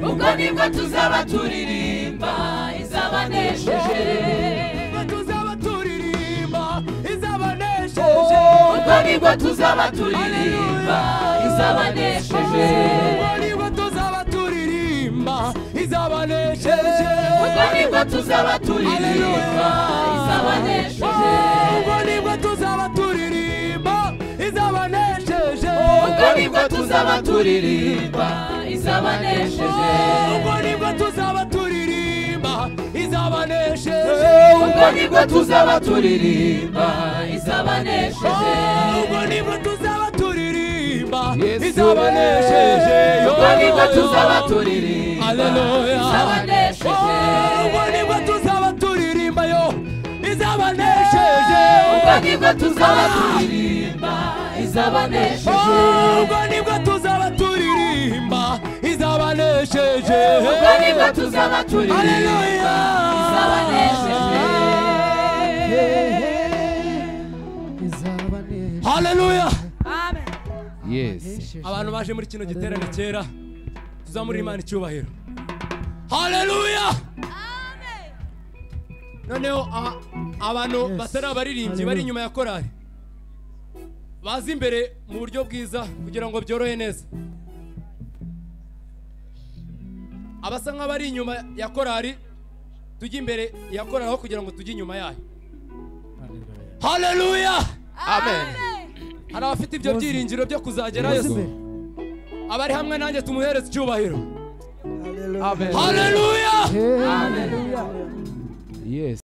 ubwo nibwo tuzaba turirimba izabanesheje ubwo nibwo tuzaba turirimba izabanesheje Ubwo tuzaba turirimba izabanesheje ubwo nibwo tuzaba turirimba izabanesheje Ubwo nibwo tuzaba turirimba izabanesheje ubwo nibwo tuzaba turirimba izabanesheje ubwo nibwo tuzaba turirimba izabanesheje ubwo nibwo ubwo nibwo tuzaba turirimba izabanesheje tuzaba turirimba izabanesheje ubwo nibwo tuzaba turirimba izabanesheje ubwo nibwo tuzaba turirimba izabanesheje ubwo nibwo tuzaba turirimba Hallelujah. izabanesheje ubwo nibwo tuzaba turirimba yo izabanesheje ubwo nibwo tuzaba turirimba izabanesheje ubwo nibwo tuzaba turirimba izabanesheje ubwo nibwo tuzaba turirimba Hallelujah. izabanesheje Hallelujah. Yes. abantu baje muri kino giterane cyera tuzamurira imana icyubahiro haleluya noneho aha, abantu batari abaririmbyi bari inyuma ya korari baza imbere mu buryo bwiza kugira ngo byorohe neza abasa nk'abari inyuma ya korari tujye imbere ya korari aho kugira ngo tujye inyuma yayo haleluya hari abafite ibyo byiringiro byo kuzagerayo abari hamwe nanjye tumuhereze icyubahiro haleluya Yes.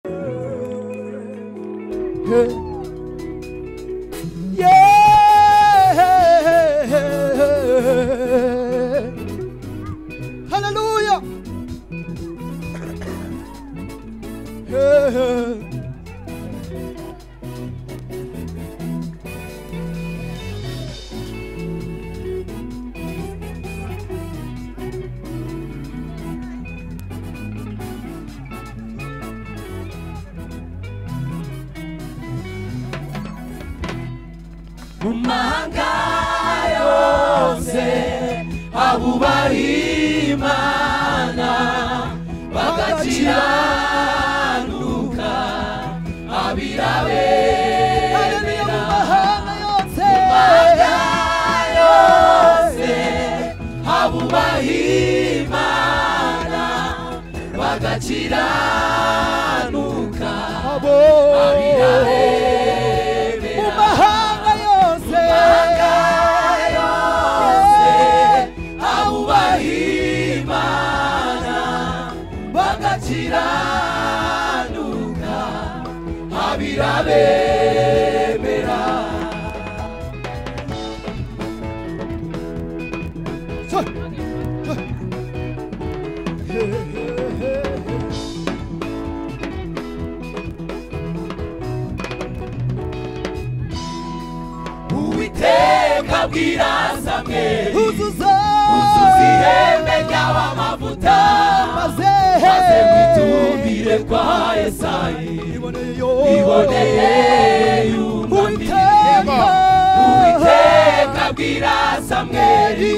haleluya mu mahanga yose abubaha imana bagakiranuka abirabe Haleluya mu mahanga yose. yose abubaha imana bagakiranuka abirabe Mu mahanga yose. yose abubaha akabwira samweli uzuza uzuza ihembe ry'abamavuta maze maze mwitumbire kwa yesayi iboneye yunamire Uwiteka uwiteka abwira samweli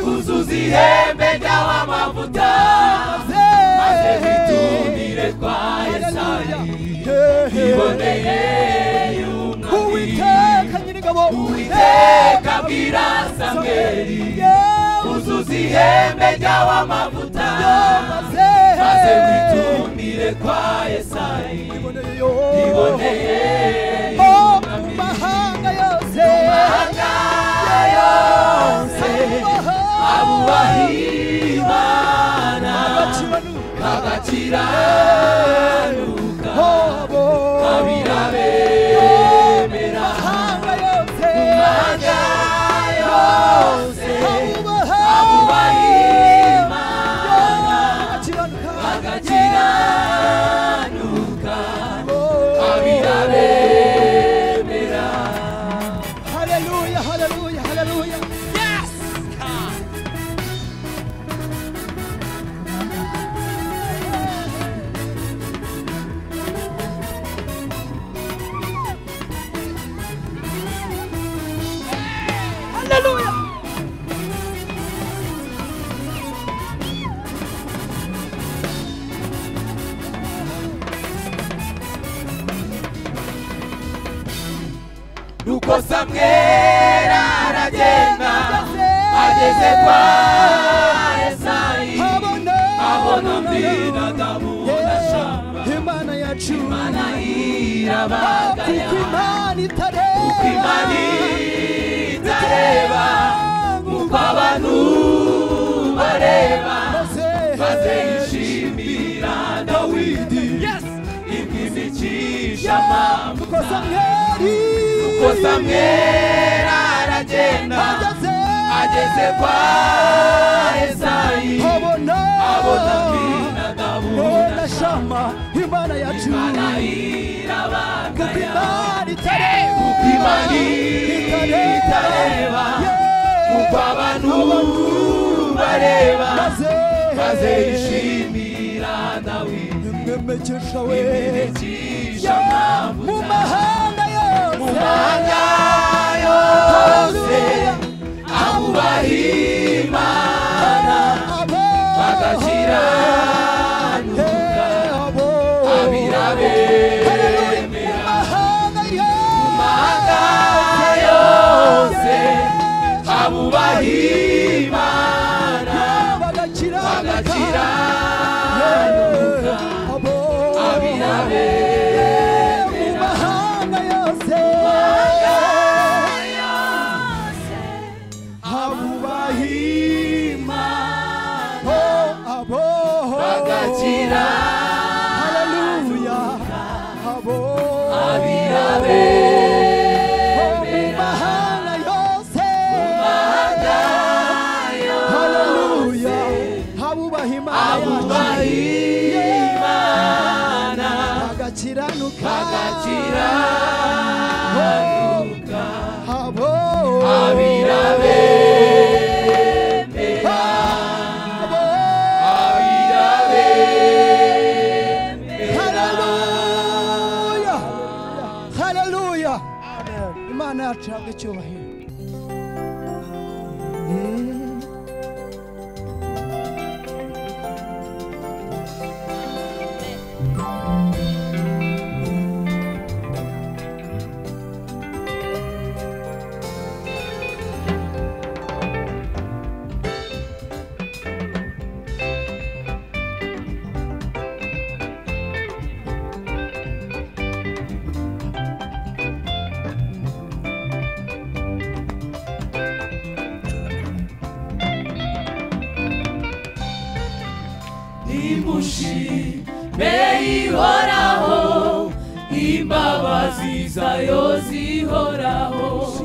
uzuza ihembe ry'abamavuta maze mwitumbire kwa yesayi iboneye yunamire Uwiteka nyir'ingabo Uwiteka abwira Samweli uzuza ihembe ry'abamavuta maze maze witumbire kwa Yesayi iboneye Oh, mu mahanga yose mahanga yose abubaha Imana bagakiranuka habo abira bemera mahanga yose mahanga yose abubaha Imana akiranuka agakiranuka abirabemera haleluya haleluya haleluya nuko samweli aragenda ageze kwa esayi abona abona mbinadamu na shama imana yacu imana kuko irabagaya imana itareba imana itareba uko abantu bareba maze maze yishimira dawidi imwizicisha amanga kuko samweli uko samweli aragenda ageze ageze kwa esayi abona abona binadamu na shama imana yacu imana kuko irabagaya imana itareba imana itareba uko abantu bareba maze maze yishimira dawidi imwemekesha we imwizicisha amanga mu mahanga mu yose mahanga yose abubaha imana bagakiranuka abirabemera mu mahanga yose abubaha imana bagakiranuka abirabemera Agakiranuka bagakiranuka habo abirabemera abirabemera Haleluya! Haleluya! Imana yacu ihabwe icyubahiro. imushime ihoraho imbabazi zayo zihoraho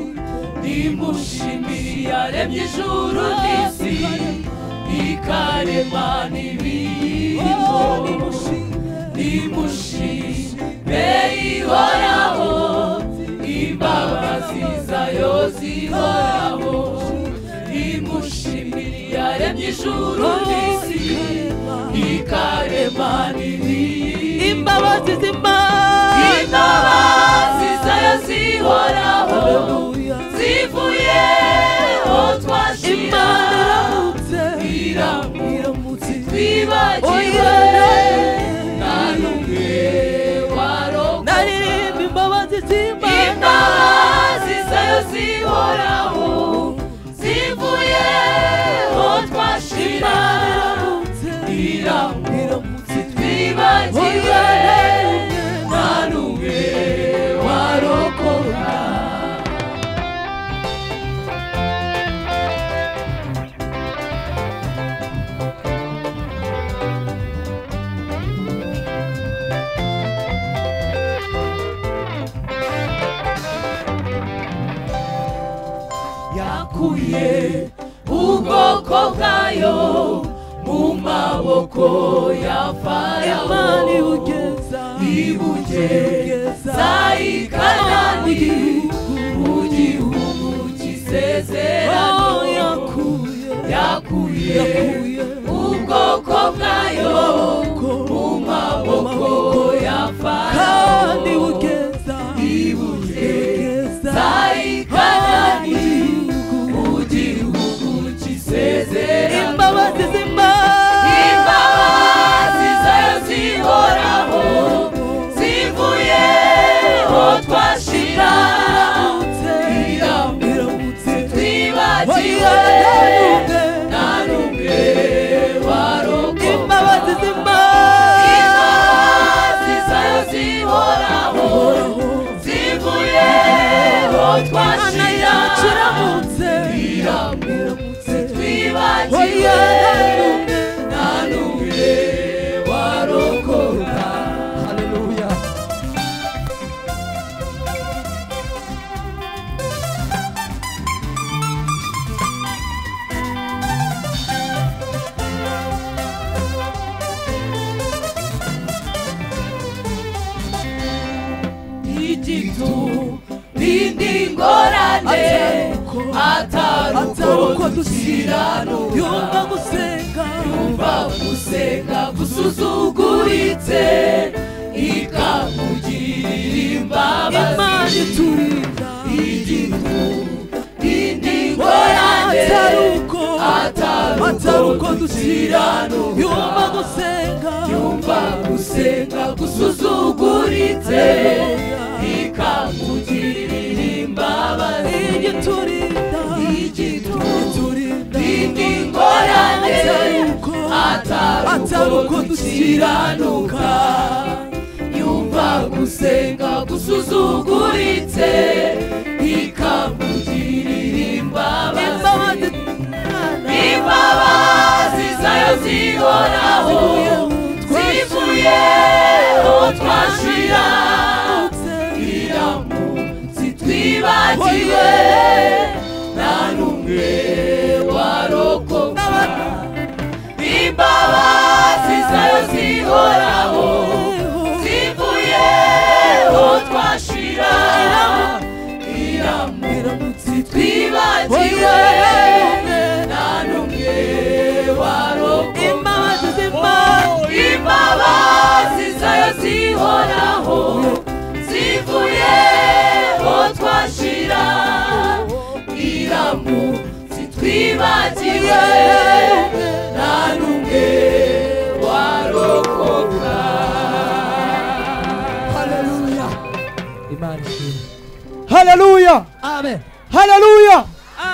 nimushimire yaremye ijuru n'isi ikarema n'ibiyirimo nimushime ihoraho imbabazi nziza yo zihoraho imushimire yaremye ijuru n'isi ikarema n'ibindi imbabazi z'imana imbabazi zayo zihoraho zivuye aho twashira imana iramutse iramutse iramutse twibagiwe nta n'umwe warokoka naririmba imbabazi z'imana imbabazi zayo zihoraho zivuye aho twashira iramutse iramutse twibagiwe nta n'umwe warokoka yakuye ubwoko bwayo mu maboko ya farawo imana ibugeza ibugeza i kanani mu gihugu cy'isezerano aho yakuye yakuye yakuye ubwoko bwayo mu maboko ya farawo kandi bugeza ibugeza za i kanani mu gihugu cy'isezerano imbabazi z'imana imbabazi zayo zihoraho zivuye aho twashira iramutse twibagiwe nta n'umwe warokoka imbabazi z'imana imbabazi zayo zihoraho zivuye aho twashira kiramutse iramutse twibagiwe nta n'umwe warokoka haleluya igitu n'indi ngorane atari uko dukiranuka yumva gusenga yumva gusenga gusuzuguritse ikamugirira imana imbabazi iturinda igitu n'indi ngorane atari uko atari atari uko uko dukiranuka yumva gusenga yumva gusenga gusuzuguritse ikamugirira imbabazi igiturinda igiturinda indi ngorane atari uko atari atari uko uko dukiranuka dukiranuka yumva gusenga gusuzuguritse ikamugirira imbabazi imbabazi imbabazi zayo zihoraho zivuye aho twashira iramutse twibagiwe nta n'umwe warokoka imbabazi zayo zihoraho zivuye aho twashira iramutse twibagiwe nta n'umwe warokoka imbabazi z'imana imbabazi zayo zihoraho zivuye aho twashira iramutse twibagiwe nta n'umwe warokoka haleluya imana ishimwe haleluya amen haleluya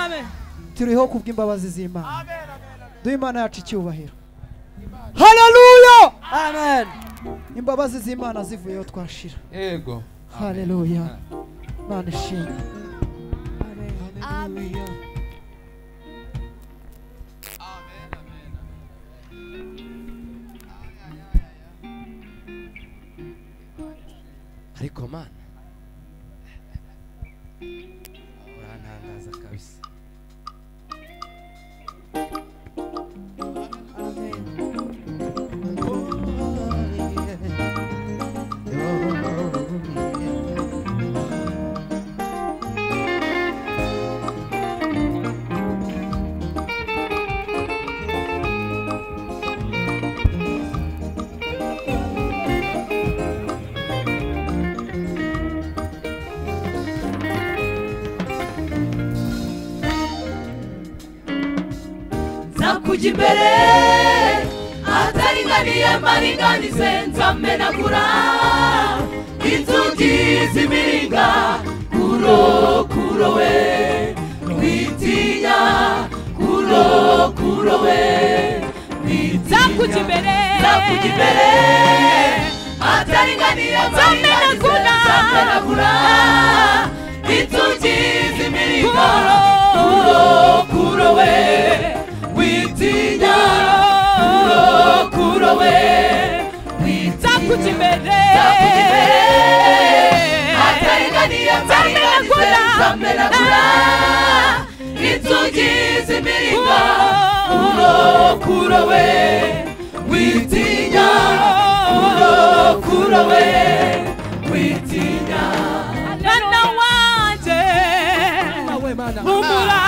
amen turiho kubw'imbabazi z'imana duhe imana yacu icyubahiro haleluya amen imbabazi z'imana zivuyeho twashira Yego. haleluya imana ishimwe Haleluya. ariko mana urantangaza kabisa nakujya imbere ataringaniye maringanize nzamenagura inzugi z'imiringa kuro kuro we witinya kuro kuro we Zakujya imbere. zakujya imbere ataringaniye maringanize Zamenagura. nzamenagura inzugi z'imiringa Kuro. kuro we witinya kuro kuro we Zakujya imbere. Zakujya imbere. ataringaniye Zamenagura. maringanize nzamenagura inzugi z'imiringa kuro kuro we witinya kuro kuro we witinya Mwana wanjye humura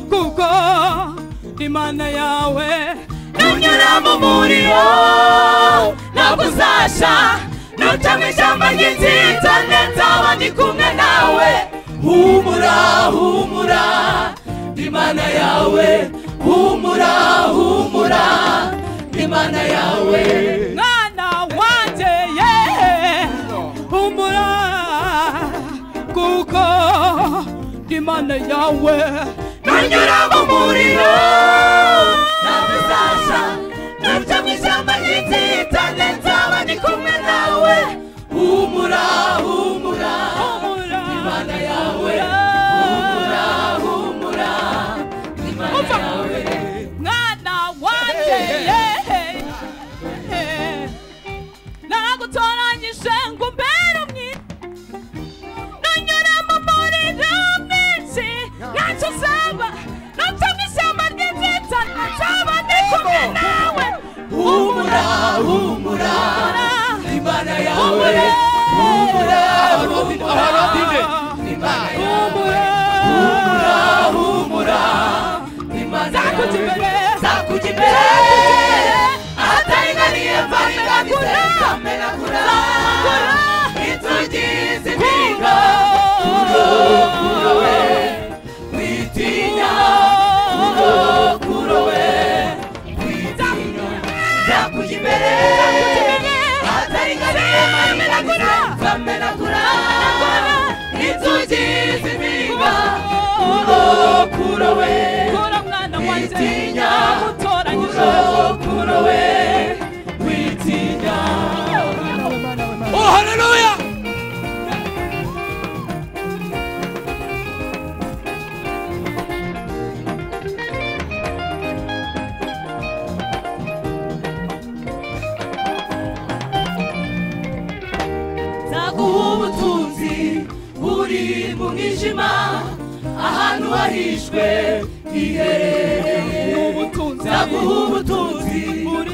kuko imana yawe unyura mu muriro ntabwo uzasha nuca mu ishyamba ry'inzitane nzaba ndi kumwe nawe humura humura imana yawe humura humura imana yawe mwana wanjye ye humura kuko imana yawe nunyura mu muriro ntabwo uzasha nuca mu ishyamba ry'inzitane nzaba ndi kumwe nawe humura humura humura imana yawe humura humura imana yawe mwana wanjye ye nagutoranyije ngo umbere umwiza nanyura mu muriro mwinshi ntacyo uzaba nuca mu ishyamba ry'inzitane nzaba ndi kumwe nawe humura humura imana yawe humura imana yawe humura humura imana Zakujya yawe imbere. zakujya imbere ataringaniye mparinganize zamenagura inzugi z'impinga kuro kuro we witinya kuro kuro we witinya zakujya imbere ataringaniye mparinganize zamenagura inzugi z'impinga kuro kuro we Kura mwana wanjye Witinya. nagutoranyije oh haleluya nzaguha ubutunzi buri mu mwijima ahantu hahishwe hiherereye ubutunzi nzaguha ubutunzi buri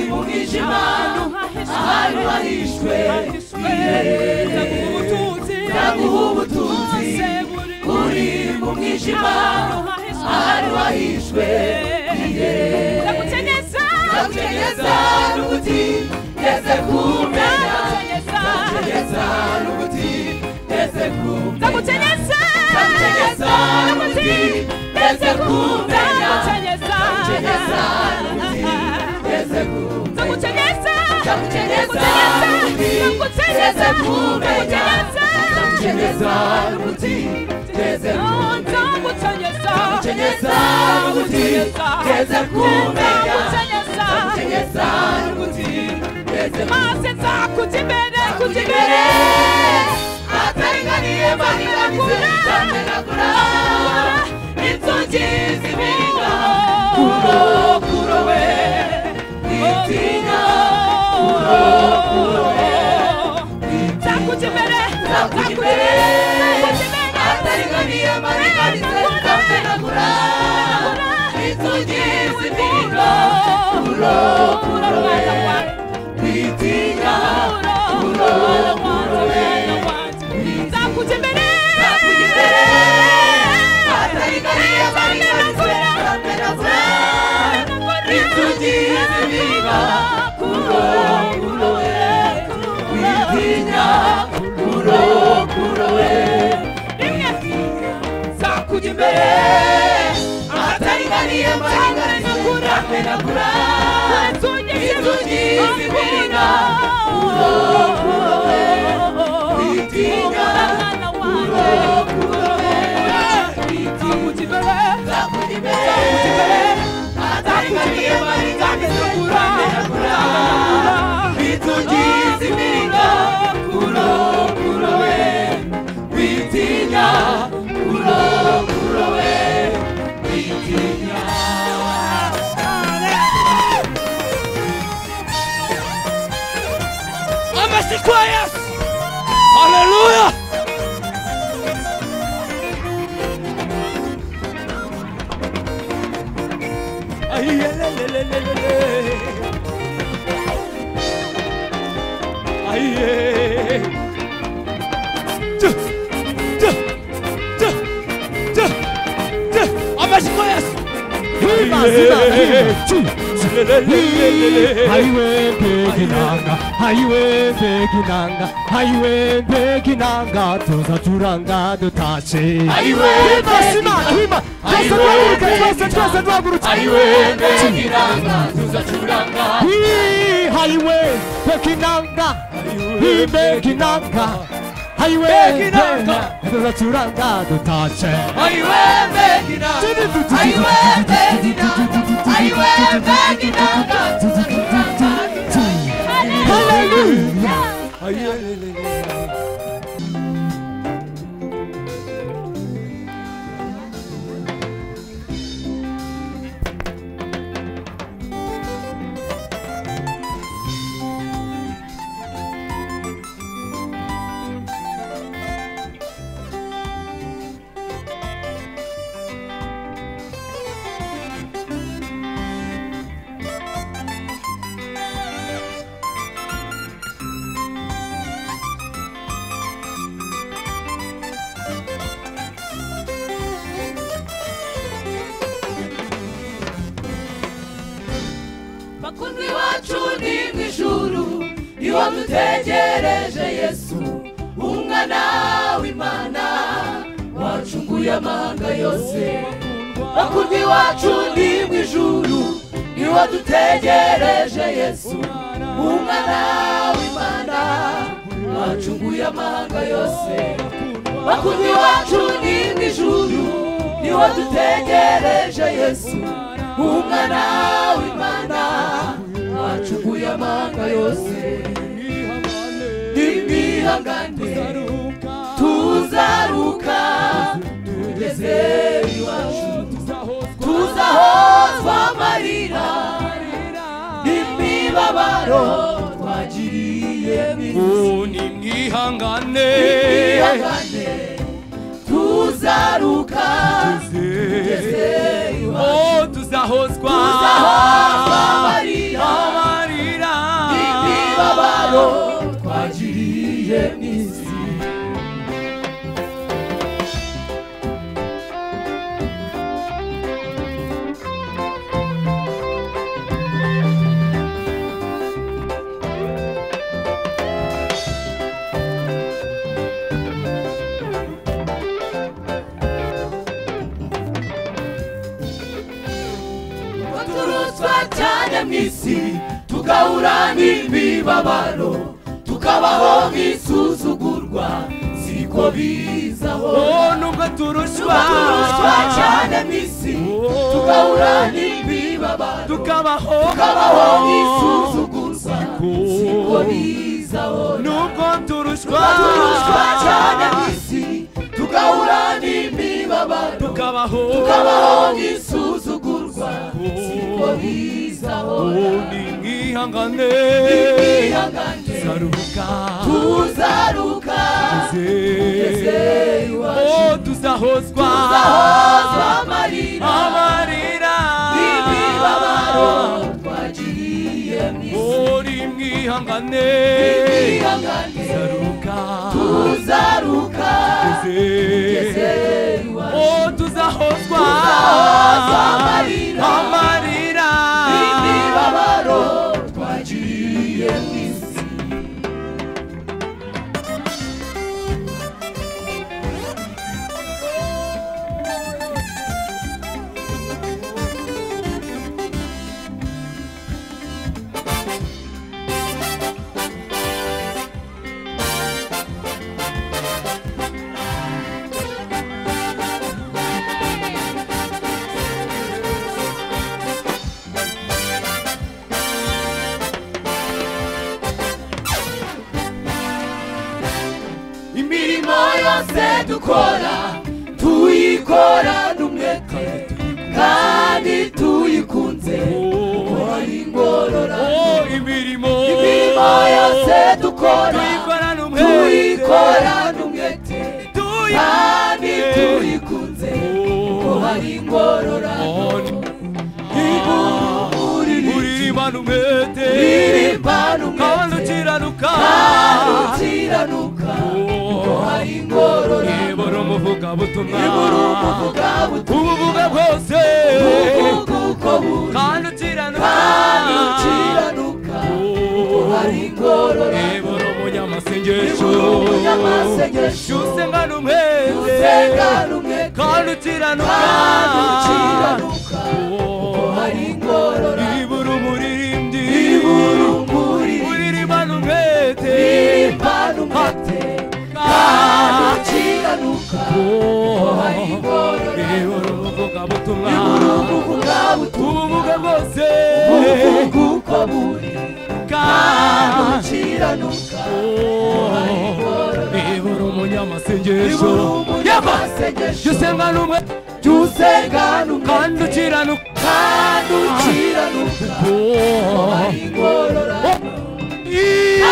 mu mwijima ahantu hahishwe hiherereye nzaguha ubutunzi buri mu mwijima ahantu hahishwe hiherereye ndagukenyeza n'ubuti ngeze kumenya ndagutegeza n'ubuti ndetse kumenya ndagutegeza n'ubuti ndetse kumenya ndagutegeza n'ubuti ndetse kumenya ndagutegeza n'ubuti ndetse kumenya ndagutegeza n'ubuti ndetse kumenya ndagutegeza n'ubuti ndetse kumenya ndagutegeza n'ubuti ndetse kumenya maze nzakujya imbere kujya imbere kujibere ataringaniye baringanize zamenagura inzugi z'ibinga kuro kuro we witinya kuro kuro we nzakujya imbere nzakujya imbere ataringaniye baringanize zamenagura inzugi z'ibinga kuro kuro we witinya kuro kuro we nzakujya imbere imbere ahatari witinya uro kuro we witinya uro kuro we witinya zakujibere atangariye mari kandi zokura kura witugize iminga kuro kuro we witinya uro kuro we witinya amasiko ya yesu haleluya ayiyelelelelele ayiye Tch, tch, tch, tch, tch. amasiko ya yesu Ayiyelelelelele. hayiwendegilanga hayiwendegilanga hayiwendeginanga tuza turanga dutashe Ayiwendegilanga. imana twese twahurika twese twese duhagurutse wendegilanga tuzacuranga Hii, hayiwendeginanga hibeginanga hayiwendeginanga tuza turanga dutashe ayiwembegina ayiwembegina ayiwembegina Hallelujah. bakunzi bacu ni mu ijuru niba dutegereje yesu umwana w'imana wacunguye amahanga yose bakunzi bacu ni mu ijuru niba dutegereje yesu umwana w'imana wacunguye amahanga yose bakunzi bacu ni mu ijuru niba dutegereje yesu umwana w'imana wacukuye amanga yose nimwihangane tuzaruka tugeze iwacu tuzahozwa amarira n'imibabaro twagiriye mibi nimwihangane nimwihangane tuzaruka tugeze iwacu oh tuzahozwa tuzahozwa amarira amarira imibabaro twagiriye n'isi turuswa cyane mu isi tugahura n'imibabaro tukabaho nk'isuzugurwa siko bizaho oh nubwo turushwa turuswa cyane mu isi tugahura n'imibabaro tukabaho tukabaho nk'isuzugurwa siko bizaho nubwo turushwa turuswa cyane mu isi tugahura n'imibabaro tukabaho tukabaho nk'isuzugurwa siko bizaho nimwihangane tuzaruhuka tuzaruka tuze iwacu oh tuzahozwa tuzahozwa amarira amarira n'imibabaro twagiriye mu isi oh nimwihangane twihangane tuzaruhuka tuzaruka tuze iwacu oh tuzahozwa tuzahozwa amarira amarira n'imibabaro twagiriye mu isi Amen. dukora tuyikorane umwete kandi tuyikunze ukora ingorora Oh, imirimo imirimo yose dukora tuyikorana tuyikorane umwete kandi tuyikorana tuyikunze ukora ingorora uririmana umwete irimbana kandi umwete ukiranuka kandi ukiranuka ukora ingorora ibura umuvugabutumwa ibura umuvuga ubuvuga bwose ubuvuga uko buri kandi ukiranuka kandi ukiranuka ukora ingorora ibura umunyamasengesho umunyamasengesho usengana umwete usengana umwete kandi ukiranuka kandi ukiranuka hari ingorora ibura umuririmbyi ibura umuriro uririmana umwete irimbana umwete kandi ukiranuka hari ingorora ibura umuvugabutumwa ubuvuga butumwa ubuvuga bwose ubuvuga uko buri kandi kandi ukiranuka ibura umunyamasengesho ibura umunyamasengesho usengana umwete jya usengana umwete kandi ukiranuka kandi ukiranuka hari ingorora kandi ukiranuka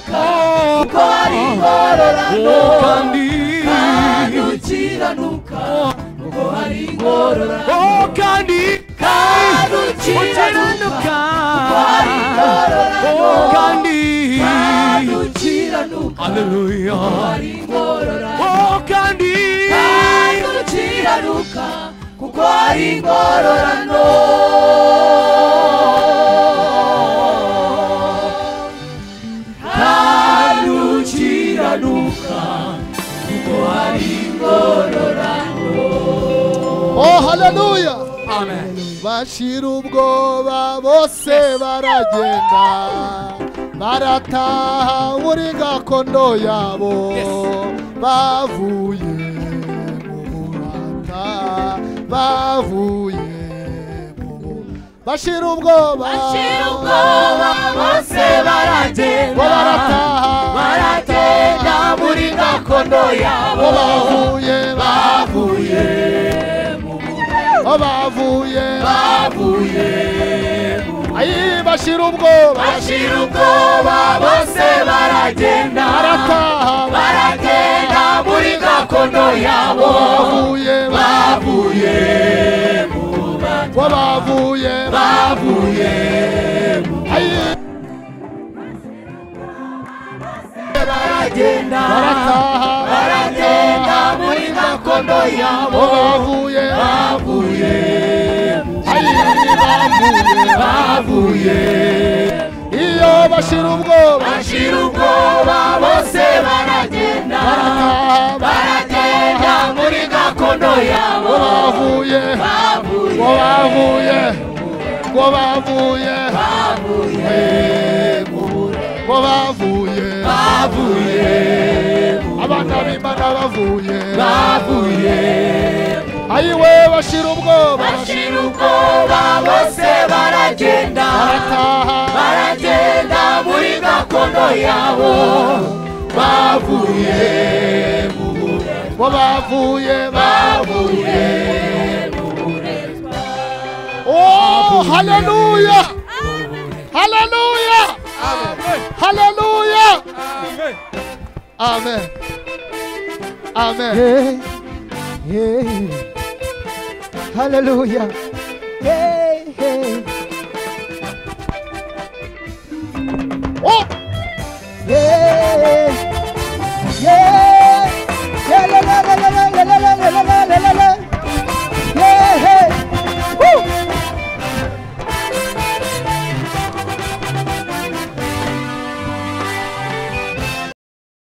kuko hari ingororano kandi kandi ukiranuka kuko hari ingororano oh kandi kandi ukiranuka kuko hari ingororano oh kandi kandi ukiranuka haleluya kuko hari ingororano oh kandi kandi ukiranuka kuko hari ingororano kandi ukiranuka kuko hari ingororano oh haleluya amen bashira ubwoba bose baragenda barataha muri gakondo yabo Yes. bavuye mu burata bavuye mu bu- bashira ubwoba Bashira ubwoba bose baragenda bo barataha baragenda muri gakondo yabo bo bavuye bavuye bo bavuye bavuye ayi bashira ubwoba bashira ubwoba bose baragenda barataha baragenda muri gakondo yabo bavuye bavuye bo bavuye bavuye ayi baragenda barataha baragenda muri gakondo yabo bo bavuye bavuye ayi bavuye bavuye iyo bashira ubwoba bashira ubwoba bose baragenda baragenda muri gakondo yabo bo bavuye bavuye bo bavuye bo bavuye bavuye bo bavuye bavuye abana b'imana bavuye bavuye ayiwe bashira ubwoba bashira ubwoba bose baragenda barataha baragenda muri gakondo yabo bavuye bo bavuye bavuye Oh, hallelujah! Hallelujah! Hallelujah! Amen. Amen. Hey, hey. Hallelujah. Hey, hey. Oh, Yeah.